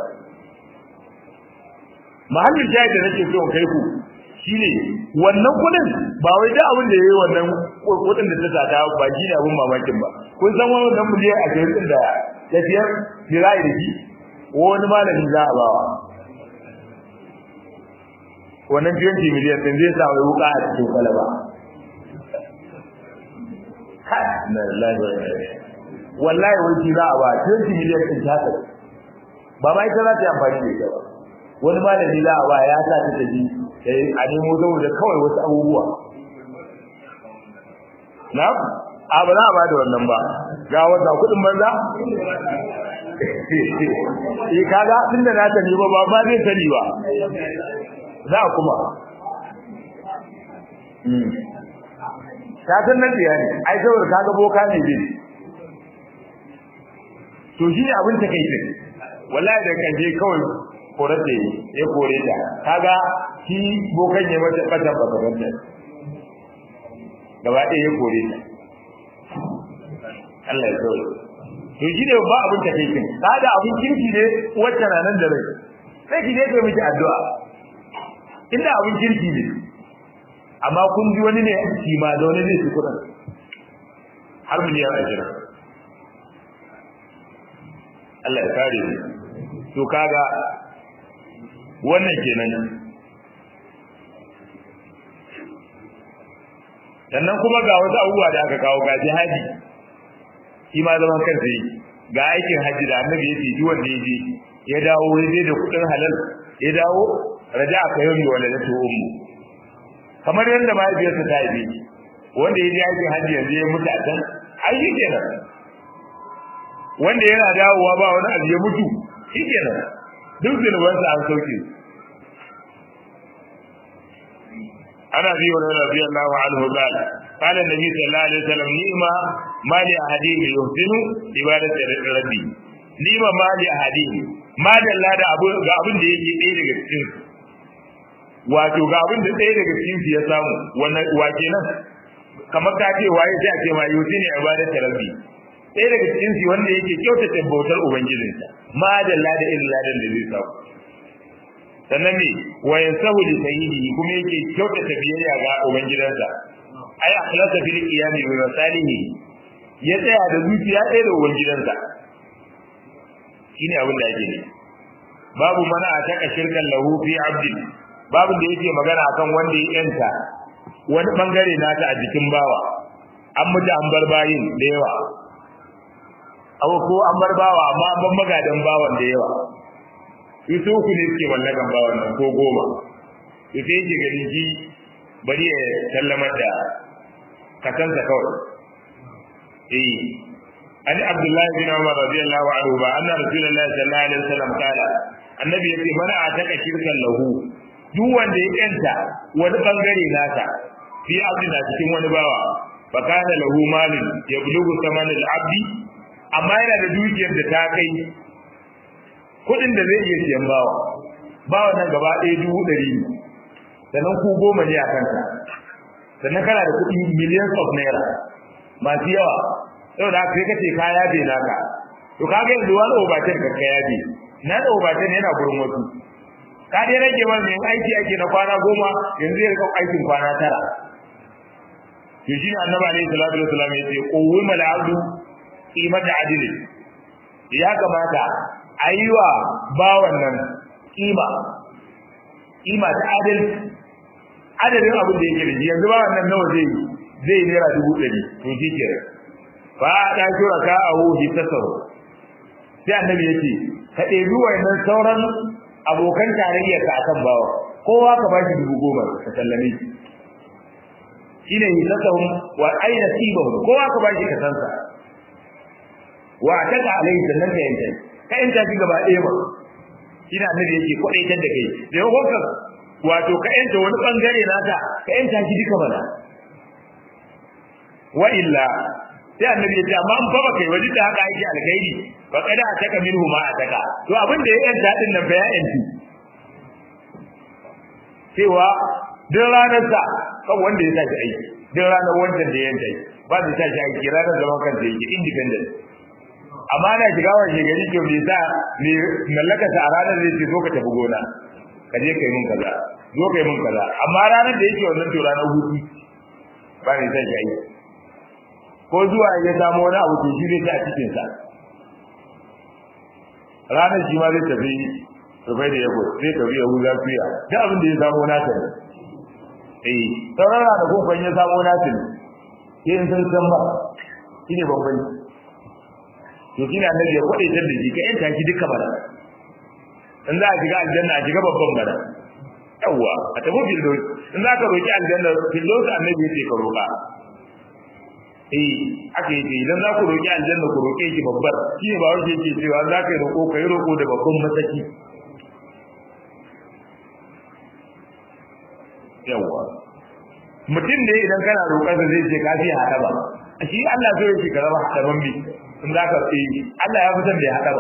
mahallin shahid da nake so kai ku shine wannan kudin ba wai da abin da yayi wannan kudin da ta sata ba shi ne abin mamakin ba kun san wannan miliyan 20 din da tafiyar dirai da shi wani malami za a bawa wannan 20 miliyan din zai sa wai wuka a cikin kwalaba na lillahi wa inna ilaihi wallahi wani za a ba 20 miliyan din ta haka ba ma ita za ta yi amfani da ita ba wani malami za a ba ya sa ta tafi a nemo saboda kawai wasu abubuwa na a ba za a ba da wannan ba ga wata kudin banza eh kaga tunda na tani ba ba ba zai sani ba za kuma mm ka san nan biya ne ai saboda kaga boka ne bi to shi ne abin ta kai ce wallahi da kan je kawai korate ya kore ta kaga shi bokan ya mata fata baka fata gaba ɗaya ya kore ta Allah ya kawai to shi ne ba abin ta kai kin kada abin kirki ne wacce na nan da rai sai ki je ka miki addu'a inda abin kirki ne amma kun ji wani ne shi ma da wani zai ci kudin har miliyan ashirin Allah ya kare ni to kaga wannan kenan sannan kuma ga wasu abubuwa da aka kawo ga jihadi shi ma zaman kansa yi ga aikin hajji da annabi ya ce duk wanda ya je ya dawo ya je da kudin halal ya dawo raja aka yau wa ladatu ummu kamar yadda mahaifiyarsa ta yi wanda ya je aikin hajji yanzu ya mutu a can ai shi kenan wanda yana dawowa ba wani abu ya mutu shi kenan duk zunubansa an sauke ana bi wa radiyallahu anhu qala qala nabi sallallahu alaihi wasallam ni'ma ma li ahadin yuhsinu ibadatu rabbi ni'ma ma li ahadin ma dalla da abu ga abin da yake ɗaya daga cikin wato ga abin da ɗaya daga cikin ya samu wannan wa kenan kamar ka ce waye sai a ce ma yuhsinu ibadatu rabbi ɗaya daga cikin su wanda yake kyautata bautar ubangijinsa ma dalla da irin ladan da zai samu sannan ne wa yansahu li sayyidihi kuma yake kyautata biyayya ga ubangidansa ai akhlasa fil qiyami bi masalihi ya tsaya da zuciya ɗaya da ubangidansa shine abin da yake ne babu mana a taka shirkan lahu fi abdi babu da yake magana akan wanda ya yanta wani bangare nata a jikin bawa an mutu an bar bayin da yawa abu ko an bar bawa amma an bar magadan bawan da yawa su uku ne suke mallakan bawan nan ko goma su sai yake gani ji bari ya sallamar da kasansa kawai eh an abdullahi bin umar radiyallahu anhu ba anna rasulullahi sallallahu alaihi wasallam kala annabi yace mana a taka shirkan lahu duk wanda ya yanta wani bangare nasa fi abdina cikin wani bawa fa kana lahu malin yablugu saman al-abdi amma yana da dukiyar da ta kai kudin da zai iya siyan bawa bawa nan gaba ɗaya dubu ɗari ne sannan ku goma ne a kanka sannan kana da kuɗi millions of naira masu yawa yau da kai kace ka yabe naka to kaga yanzu wani obatin ka yabe na da obatin yana gurin wasu ka dai rage man mai aiki ake na kwana goma yanzu ya rika aikin kwana tara to shi ne annabi alaihi salatu wasallam ya ce qawwima al-abdu qimata adli ya kamata ayiwa bawan nan kima kima ta adal adadin abin da yake da yanzu bawan nan nawa zai zai naira dubu ɗari to shi ke fa da shura ka a wuhi tasaru sai annabi ya ce ka ɗebi wayannan sauran abokan tarayyar ka akan bawa kowa ka bashi dubu goma ka sallame shi shine hisatahum wa aina sibahum kowa ka bashi ka sansa wa ataka alai sannan ka yanke ka yanta shi gaba ɗaya ba shi na annabi yake kwaɗaitar da kai da yau ka wato ka yanta wani ɓangare nata ka yanta shi duka mana wa illa sai annabi ya ce amma an fa baka yi wajen da haka yake alkhairi fa kada a taka minhu ma a taka to abin da ya yanta din nan fa ya yanti cewa duk ranar sa kan wanda ya tashi aiki duk ranar wancan da ya yanta ba da tashi aiki ranar zaman kansa yake independent amma na shiga wa shegari ke bai sa ne mallaka ta a ranar zai ce zo ka tafi gona ka je kai mun kaza zo kai mun kaza amma ranar da yake wannan to ranar hutu ba ne sai shi aiki ko zuwa ya samu wani abu to shi zai ta a cikin sa ranar shi ma zai tafi rufai da yabo zai tafi yahuza suya duk abin da ya samu nasa ne eh sauran ranakun kwan ya samu nasa ne sai in san san ba shi ne bambanci to kina annabi ya kwade da shi ka yanta shi duka bara in za a shiga aljanna a shiga babban bara yawa a tafi fillos in za ka roki aljanna fillos annabi ya ce ka roka eh aka yi idan za ku roki aljanna ku roke shi babbar shi ne ba wanda yake cewa za ka yi roko ka yi roko da babban mataki yawa mutum ne idan kana roƙarsa zai ce ka fi haɗa ba shi Allah so yake ka raba haɗa ban bi in za ka fi Allah ya fi son da ya haɗa ba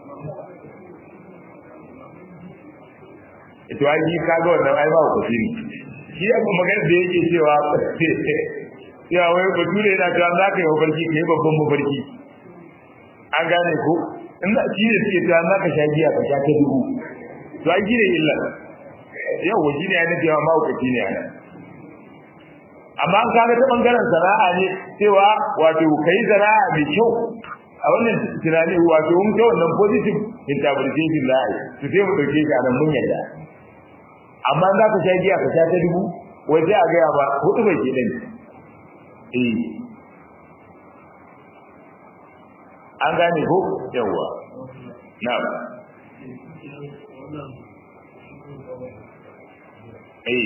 ito ai shi ka ga wannan ai ba ku shi shi ya kuma magana da yake cewa ya wai bature yana cewa za ka yi mafarki ka yi babban mafarki an gane ko in shi ne suke cewa za ka sha giya ka sha ta dubu to ai shi ne illa yau shi ne ya nufi ma mahaukaci ne a nan amma an kaga ta bangaren sana'a ne cewa wato kai sana'a mai kyau a wannan tunani wato mun ta wannan positive interpretation da ai to sai mu dauke shi a nan mun yadda amma za ka sha giya ka sha ta dubu wai sai a gaya ba hudu bai ke dan eh an gane ko yawa na'am eh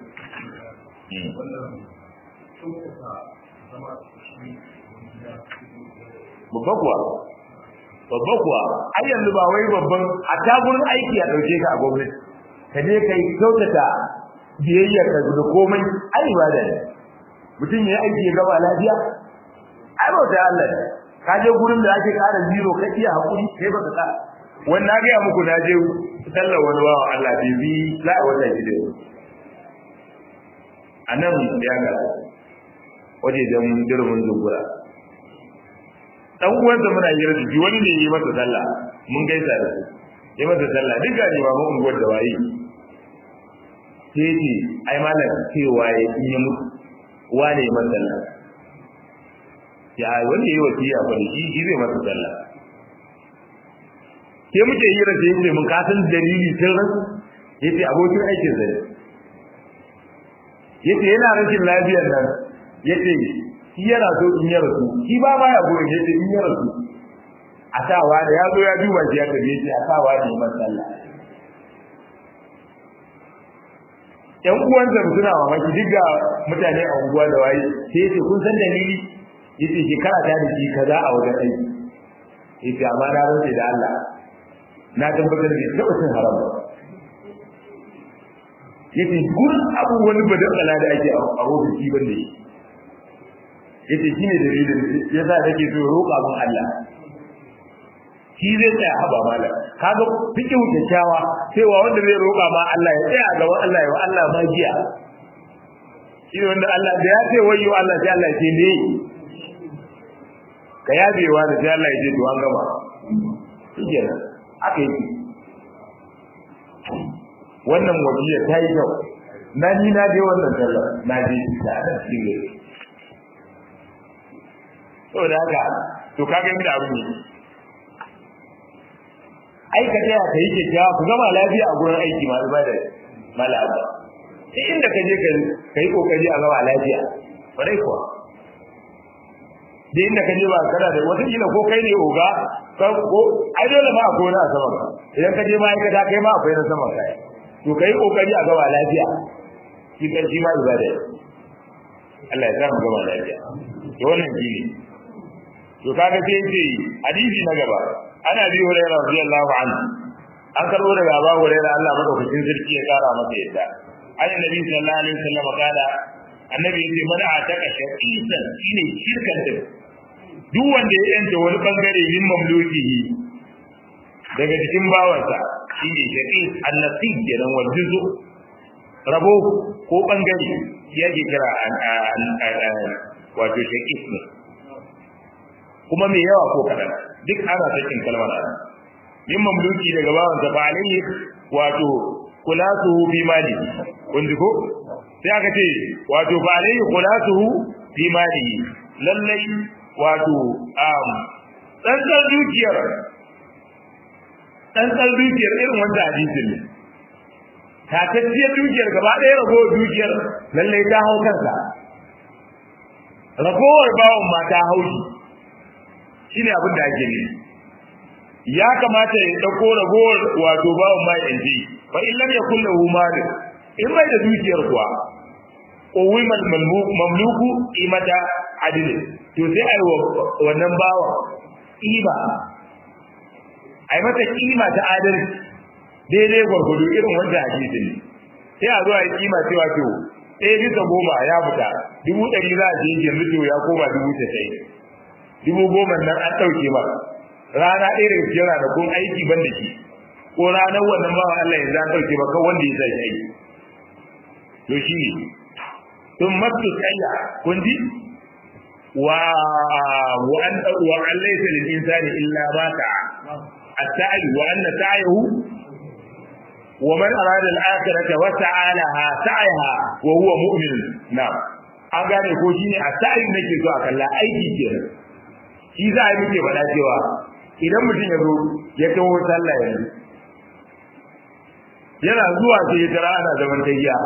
babba kuwa babba kuwa ai yanzu ba wai babban a tagurin aiki a dauke ka a gwamnati ka je kai kyautata biyayya ka da komai ai ibada ne mutum ya aiki ya gaba lafiya ai ba ta Allah ka je gurin da ake kara zero ka iya hakuri kai baka ka wannan ga muku na je sallar wani bawa Allah bai bi za a wata shi da a nan ya ga waje don jirgin zungura dan uwansa muna yi rashi wani ne yi masa sallah mun gaisa da su yi masa sallah duk gani ba mun unguwar da waye sai ce ai malam cewa ya in yi mutu wane yi masa sallah ya wanda yi wasiya fa shi shi zai masa sallah ke muke yi rashi yace mun kasan dalili sun rasu yace abokin aikin zai yace yana rashin lafiyar nan yace shi yana so in ya rasu shi ba ma ya goyi yace in ya rasu a sawa da ya zo ya duba shi ya tabe shi a sawa da yi sallah yan uwansa suna mamaki duk ga mutane a unguwa da waye sai yace kun san dalili yace shekara ta da shi kaza a wajen aiki yace amma na rantsa da Allah na tabbatar da taɓa cin haram ba yace gurin abubuwan badala da ake a ofishi bane shi yace shine dalilin yasa nake so roƙa mun Allah shi zai tsaya haba mala kaga fikin kyakkyawa cewa wanda zai roƙa ma Allah ya tsaya gaba Allah ya wa Allah magiya shi wanda Allah da ya ce wayyo Allah sai Allah ya ce ne ka yabewa da sai Allah ya ce to an gama shikenan aka yi wannan wasiya ta yi kyau na ni na je wannan sallar na je ta da cikin saboda haka to kaga inda abin ne aika taya ka yi kyakkyawa ku gama lafiya a gurin aiki masu ba da malaba sai inda ka je ka yi kokari a gama lafiya kwarai kuwa da inda ka je ba kana da wata kila ko kai ne oga ko ai dole ma akwai wani a saman ka idan ka je ma'aikata kai ma akwai na saman ka to kai kokari a gama lafiya shi kan shi ma ibada Allah ya sa mu gama lafiya to wannan shi ne to kaga sai ce hadisi na gaba ana bi hurairah radiyallahu anhu an karbo daga Abu Hurairah Allah madaukakin sarki ya kara masa yadda an nabi sallallahu alaihi wasallam kada annabi yace man ataka shaqisan shine shirkan da duk wanda ya yanta wani bangare min mamlukihi daga cikin bawansa shine shaqis annasi kenan wal juzu rabo ko bangare yake kira wato shaqis ne kuma mai yawa ko kadan duk ana sakin kalmar ana min mamluki daga bawan sa alayhi wato kulasuhu bi mali kun ji ko sai aka ce wato fa alayhi kulasuhu bi mali lallai wato um tsantsar dukiyar tsantsar dukiyar irin wanda hadisin ne tatacciyar dukiyar gaba ɗaya ragowar dukiyar lallai ta hau kansa ragowar bawan ma ta haushi shine abin da ake ne ya kamata ya dauko ragowar wato bawon mai yanzu fa in lam yakul lahu mal in bai da dukiyar kuwa qawimal mamluku imata adil to sai ai wannan bawa kima ai mata kima ta adalci daidai gwargwado irin wanda hadisin ne sai a zo a yi kima cewa to ɗaya bisa goma ya fita dubu ɗari za a je yanzu to ya koma dubu tasa'in dubu goma nan an ɗauke ba rana ɗaya daga cikin ranakun aiki ban da shi ko ranar wannan bawa Allah yanzu an ɗauke ba kan wanda ya sa shi aiki to shi ne sun masu tsaya kun ji wa wa an wa an laysa lil insani illa ma ta'a at-sa'i wa anna sa'yahu wa man arada al-akhirata wa sa'a laha sa'yaha wa huwa mu'min na'am an gane ko shine at-sa'i nake so a kalla aiki kenan shi za a yi muke faɗa cewa idan mutum ya zo ya taho sallah yanzu yana zuwa sai ya tara ana zaman tayya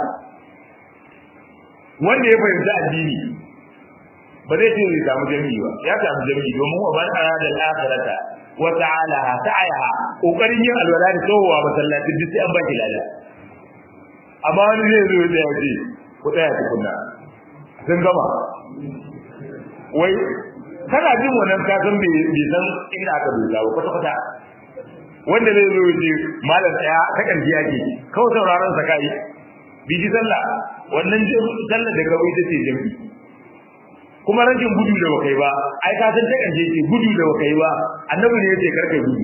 wanda ya fahimci addini ba zai ce zai samu jami'i ba ya samu jami'i domin wa man arada al-akhirata wa ta'alaha sa'ayaha kokarin yin alwala da tsohuwa masallacin duk sai an baki lada amma wani zai zo ya ce ku tsaya tukunna sun gama wai kana jin wannan ka san bai san inda aka dosa ba kwata kwata wanda zai zo ya ce malam tsaya ta kan ake kawai sauraron sa kai biji sallah wannan sallah da kawai ita ce jami'i kuma rashin gudu da bakai ba ai ka san ta kanje ce gudu da bakai ba annabi ne yace karka gudu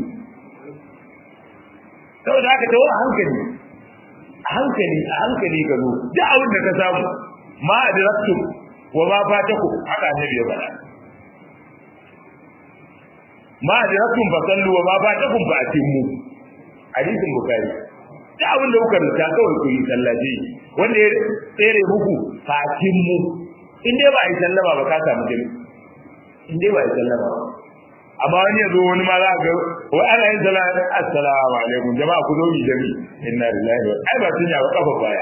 saboda haka tawo a hankali a hankali a hankali ka zo duk abin da ka samu ma adraktu wa ma fataku haka annabi ya faɗa ma adraktum fa sallu wa ma fatakum fa atimmu hadisin bukhari duk abin da kuka rubuta kawai ku yi sallaje wanda ya tsere muku fa atimmu in dai ba a yi sallama ba ka samu jami in dai ba a yi sallama ba amma wani yanzu wani ma za ga wa ana yin sallama assalamu alaikum jama'a ku zo yi jami inna lillahi wa ai ba tunya ba kafa baya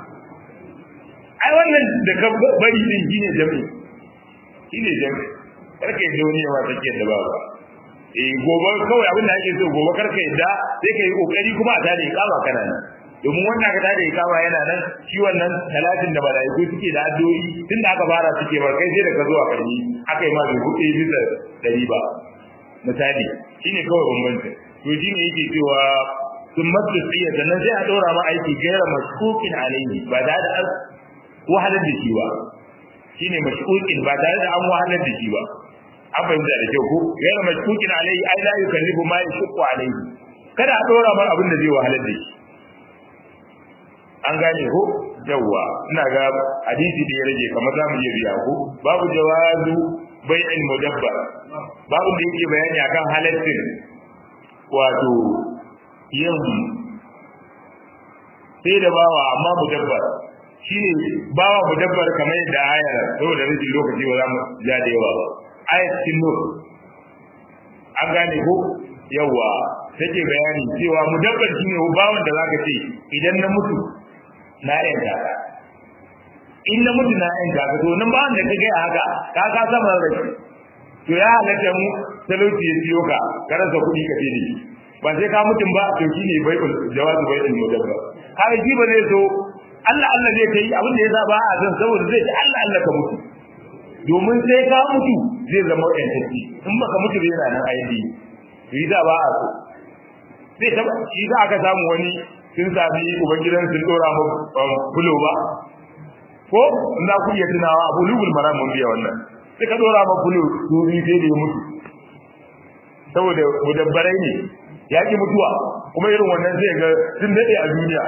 ai wannan da ka bari din shine jami shine jami karka yi wani yawa take da ba eh gobe kawai abin da ake so gobe karka yadda sai ka yi kokari kuma a tare kama kana nan domin wannan ka tada ikama yana nan shi wannan talatin da malaiku suke da addu'o'i tun da aka fara suke bar kai sai da ka zo a karni aka yi ma bai hudu bisa dari ba misali shine kawai bambanci to shine yake cewa sun masu tsiya sannan sai a ɗora ma aiki gaira mashkukin alaihi ba tare da an wahalar da shi ba shine mashkukin ba tare da an wahalar da shi ba an fahimta da kyau ko gaira mashkukin alaihi ai la yukallifu ma yashqu alaihi kada a ɗora ma abin da zai wahalar da shi an gane ko yawwa ina ga hadisi da ya rage kamar za mu iya biya ko babu jawazu bai'il mudabbar babu da yake bayani akan halaccin wato yin sai da bawa amma mudabbar shine bawa mudabbar kamar yadda ayar saboda rashin lokaci ba za mu ja da yawa ba ayat cikin nur an gane ko yawwa take bayani cewa mudabbar shine bawan da zaka ce idan na mutu na yanka ka in na mutu na yanka ka to nan ba wanda ka gaya haka ka ka sama da shi to ya halatta mu talauci ya siyo ka ka rasa kuɗi ka ce shi ba sai ka mutum ba to shine bai jawazu bai din mudabba ka ji ba zai so Allah Allah zai kai abin da ya sa ba a san saboda zai ce Allah Allah ka mutu domin sai ka mutu zai zama yantacci in baka mutu bai yana nan aidi yi da ba a so zai taba shi za aka samu wani sun sami ubangidan sun dora mu fulo ba ko na ku iya tunawa abu lugul maram mun biya wannan sai ka dora ma fulo dubi sai da ya mutu saboda mudabbarai ne ya ki mutuwa kuma irin wannan sai ga sun dade a duniya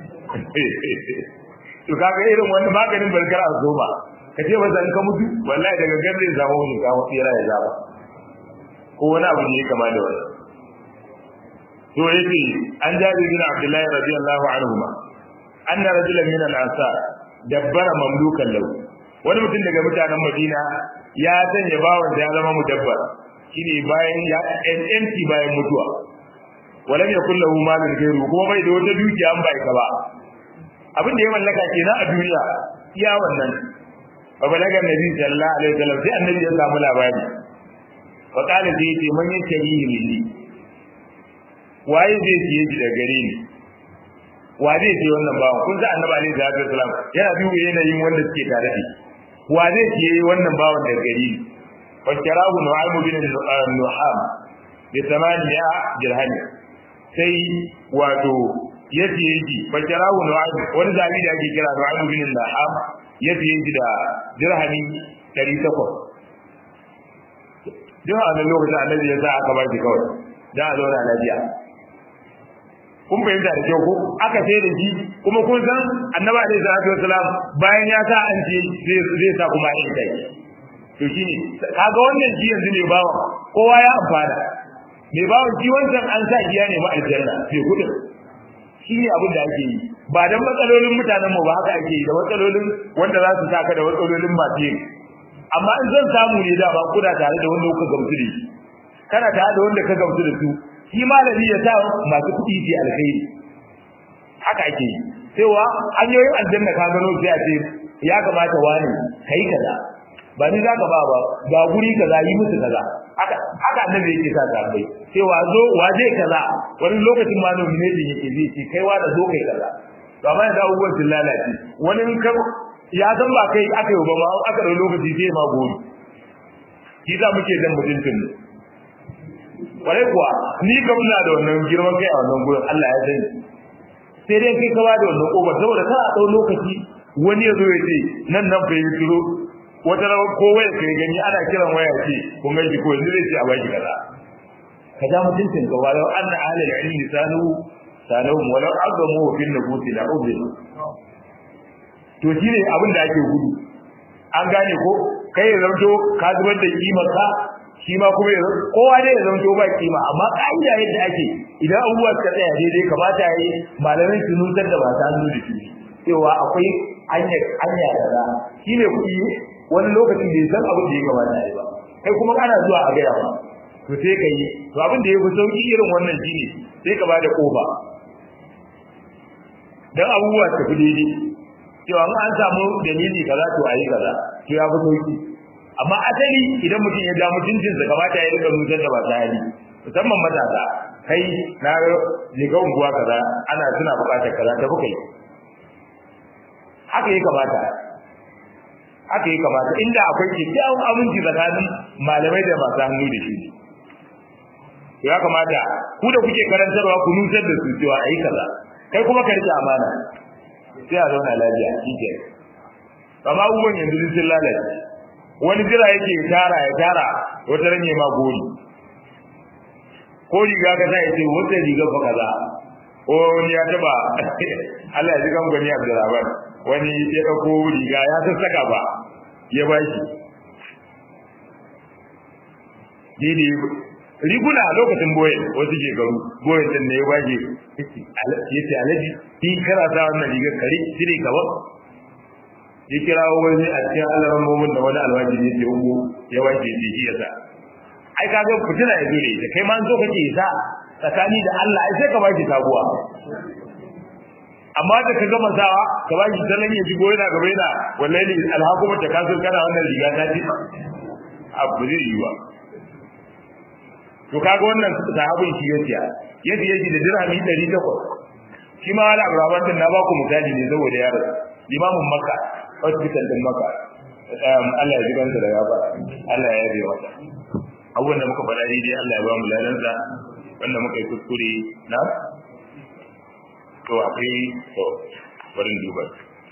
to kaga irin wannan maganin barkar a zoma ka ce ba zan ka mutu wallahi daga garin zama wani ka tsira ya zaba ko wani abu ne kama da wannan to yake an jabi bin abdullahi radiyallahu anhu ma anna rajulan min al-ansar dabbara mamlukan lahu wani mutum daga mutanen madina ya sanya bawan da ya zama mudabbar shine bayan ya empty bayan mutuwa walam yakul lahu malun ghayru kuma bai da wata dukiya an bai ka ba abin da ya mallaka kenan a duniya iya wannan fa balaga nabi sallallahu alaihi wasallam sai annabi ya samu labari fa qala sai yace man yashrihi minni waye zai siye shi da gare ni wa zai siye wannan bawan kun san annabi alaihi salatu wasalam yana duba yanayin wanda suke tare da shi wa zai siye wannan bawan da gare ni fa kirahu nu'aym bin nuham bi thamaniya dirham sai wato ya siye shi fa kirahu nu'aym wani zabi da ake kira nu'aym bin nuham ya siye shi da dirhami 800 duk a wannan lokacin annabi ya sa aka ba shi kawai dan a zauna lafiya kun fahimta da kyau ko aka sai da shi kuma kun san annabi alaihi salatu wasalam bayan ya sa an ce zai sa kuma in kai to shine kaga wannan shi yanzu ne bawa kowa ya amfana mai bawa shi wancan an sa giya ne ma aljanna sai kudin shi ne abin da ake yi ba dan matsalolin mutanen mu ba haka ake yi da matsalolin wanda za su saka da matsalolin masu yin amma in zan samu ne da ba kuna tare da wanda kuka gamsu da shi kana tare da wanda ka gamsu da su shi malami ya sa masu kuɗi ce alkhairi haka ake yi cewa hanyoyin aljanna ka gano sai a ce ya kamata wani kai kaza ba ni zaka ba ba ga guri kaza yi musu kaza haka haka annabi yake sa bai cewa zo waje kaza wani lokacin ma nomination yake zai ce kai wa da zo kai kaza to amma yanzu abubuwan sun lalace wani in ka ya san ba kai aka yi ba ma aka da lokaci sai ma gori shi za muke dan mutuntun mu kwarai kuwa ni kam ina da wannan girman kai a wannan gurin Allah ya sani sai dai kai kawa da wannan kobar saboda kana dau lokaci wani ya zo ya ce nan nan fa yi turo wata rawar ko waya kai gani ana kiran waya ce kun gaji ko yanzu zai ce a baki kaza ka ja mutuncin ka walau anna ahlul ilmi sanu sanu walau azamu fil nufusi la ubin to shine abin da ake gudu an gane ko kai ya zanto ka zubar da kimar ka shi ma kuma kowa dai ya zanto ba kima amma ka'ida yadda ake idan abubuwa suka tsaya daidai kamata yayi malamin su nutar da ba ta hannu da shi cewa akwai hanya hanya kaza shine kuɗi wani lokacin da ya san abin da ya kamata yayi ba kai kuma kana zuwa a gaya ba to sai ka yi to abin da ya fi sauki irin wannan shine sai ka bada kofa dan abubuwa su tafi daidai cewa an samu dalili kaza to ayi kaza to ya fi sauki amma asali idan mutum ya ga mutuncin sa kamata ya rika nutar da ba ta hali musamman matasa kai na liga unguwa kaza ana suna bukatar kaza ta bukai haka ya kamata haka ya kamata inda akwai kyakkyawan aminci tsakanin malamai da masu hannu da shi ya kamata ku da kuke karantarwa ku nutar da su cewa ayi kaza kai kuma ka rike amana sai a zauna lafiya shi ke amma abubuwan yanzu sun lalace wani jira yake tara ya tara wata ranye ma gori ko riga ka sa yace wata riga fa kaza ko wani ya taba Allah ya ji kan gwani Abdurrahman wani ya dauko riga ya sassaka ba ya bashi didi riguna lokacin boye wasu ke garu boye din ne ya bashi yace alaji ki kana sa wannan riga kare shine gaba ya kirawo wani a cikin alaran momin da wani alwajiri yake uku ya wanke shi shi yasa ai ka ga fitina ya dole ita kai ma zo kake sa tsakani da Allah ai sai ka baki sabuwa amma da ka gama sawa ka baki sallan ya ji goyina gaba yana wallahi alhakuma ta kaso kana wannan riga ta ji abu zai yi wa to kaga wannan sahabin shi yace yadda yake da dirhami 800 shi ma wala abraman din na ba ku misali ne saboda yaro limamin makka hospital din maka Allah ya jibansa da gaba Allah ya yabe mata abubuwan da muka faɗa daidai Allah ya ba mu ladansa wanda muka yi kuskure na to akwai to barin duba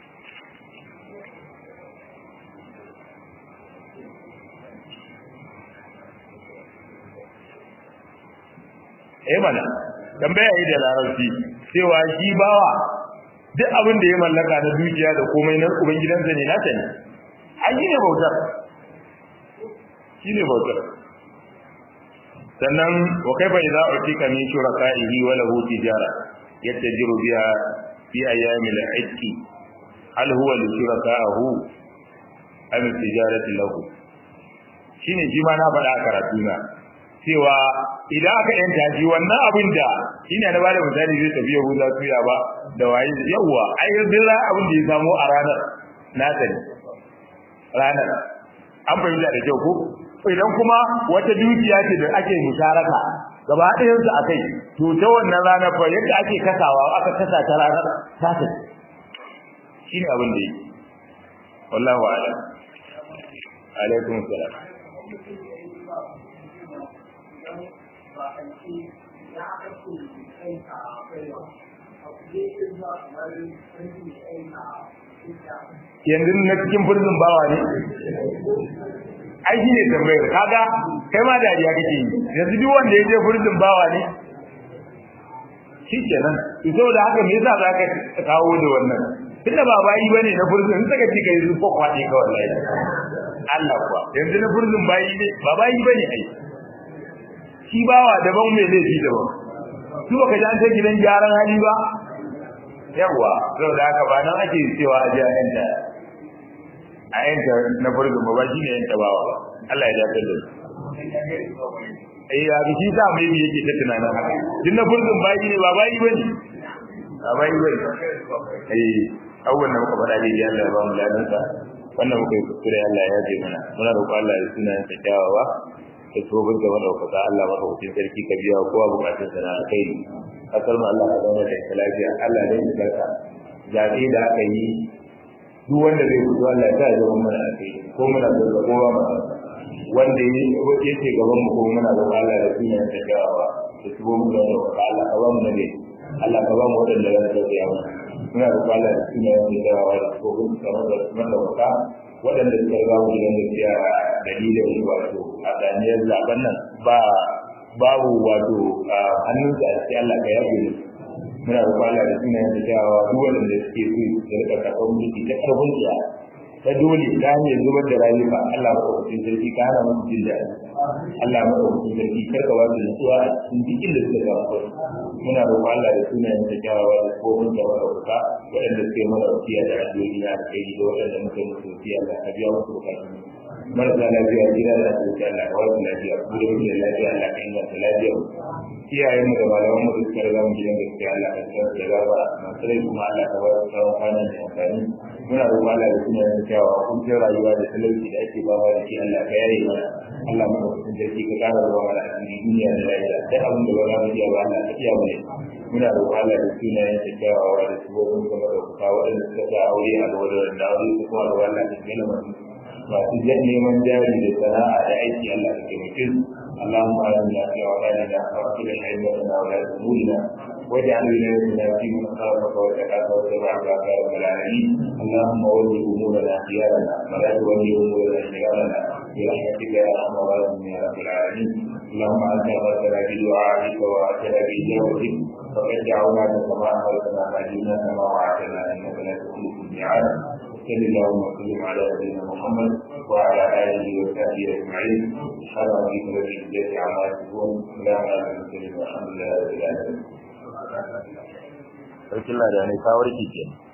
eh mana tambaya yi da larabci cewa shi bawa duk abin da ya mallaka na dukiya da komai na ubangidansa ne nata ne ai shine bautar shine bautar sannan wa kaifa idza utika min shuraka'ihi wa lahu tijara yattajiru biha fi ayyamil itqi hal huwa li shuraka'ahu am tijarati lahu shine shi ma na faɗa a karatu na cewa idan aka yanta shi wannan abin da shine na bada misali zai tafi Yahuda tuya ba da waye yawa ai duk abin da ya samu a ranar na sani ranar an fahimta da kyau ko idan kuma wata dukiya ce da ake musharaka gaba ɗayan su akai to ta wannan rana fa yadda ake kasawa aka kasa ta ranar ta ta shine abin da yake wallahu a'lam alaikum salam yanzu na cikin furzin bawa ne ai shi ne tambayar kaga kai ma dariya kake yi yanzu duk wanda ya je furzin bawa ne shi kenan to saboda haka me yasa zaka kawo da wannan tunda ba bayi bane na furzin in saka cika yanzu ko kwaɗe ka wallahi Allah kuwa yanzu na furzin bayi ne ba bayi bane ai shi bawa daban mai laifi daban su baka ji an ta gidan gyaran hali ba yawa saboda haka ba nan ake cewa a ji a yanta a yanta na furzin ba shi ne yanta bawa ba Allah ya dace da eh ya bi shi sa mai bi yake ta tunanin haka din na furzin bayi ne ba bayi bane ba bayi bane eh awwan da muka faɗa dai Allah ya ba mu ladan sa wannan muka yi kuskure Allah ya yaje mana muna roƙon Allah ya suna ta kyawawa da tsohon da madaukaka Allah maka hutun sarki ka biya kowa bukatun sa na kai kasar mu Allah ka zama da lafiya Allah ne ya barka zabe da aka yi duk wanda zai fito Allah ya sa ya zama mana akai ko muna da kowa ma wanda yake gaban mu ko muna da Allah da suna ta kyawawa da tsohon da madaukaka Allah ka ba mu nabi Allah ka ba mu wadanda za su tafiya mana muna da Allah da suna ta kyawawa da tsohon da madaukaka waɗanda suka riga mu gidan gaskiya dalilin wato a daniyar zaben nan ba babu wato hannun sa sai Allah ka yafe mu muna da Allah da sunan da jawa duk waɗanda suke so su rika karɓar mulki ta karfin tsiya ta dole ta hanyar zubar da rayuka Allah ba ku sarki ka hana musu jin daɗi Allah ba ku sarki kar ka wasu nutsuwa a cikin duk inda suka ga muna roƙon Allah da sunan da jawa da kofin da wadda waɗanda suke mana wasiya da addu'o'i na kai da waɗanda muke musu wasiya Allah ka biya musu bukatun marasa lafiya gida da asibiti Allah ka wasu lafiya ku da muke lafiya Allah ka inganta lafiya iyayen mu da malaman mu da suka riga mu gidan gaskiya Allah ka tsara da gaba masu rai kuma Allah ka wasu tsawon kwanan da amfani muna roƙon Allah da sunan da kyawawa kuncin rayuwa da talauci da ake ba da shi Allah ka yaye mana Allah mu kuncin sarki ka ƙara zuwa mana a cikin duniya da lafiya duk abin da ba za mu iya ba Allah ka iya mana muna roƙon Allah da sunayen da kyawawa da sabobin kuma da kuka waɗanda suka sa aure a gaba da wanda aure su kuma da wannan da gina masu masu neman jari da sana'a da aiki Allah ka taimake su اللهم آمنا في أوطاننا وأصلح أئمتنا ولاة أمورنا واجعل ولايتنا في من خافك واتقاك واتبعك يا رب العالمين اللهم ول أمورنا خيارنا ولا تول أمورنا شرارنا برحمتك يا أرحم الراحمين يا رب العالمين اللهم أنت أمرتنا بدعائك وأتنا بإجابتك فقد دعوناك كما أمرتنا فأجبنا كما وعدتنا إنك لا تخلف الميعاد صلى اللهم وسلم على نبينا محمد وعلى اله وصحبه اجمعين سبحان ربك رب العزه عما يصفون سلام على المرسلين والحمد لله رب العالمين. Sarkin Lada ne kawarki kenan.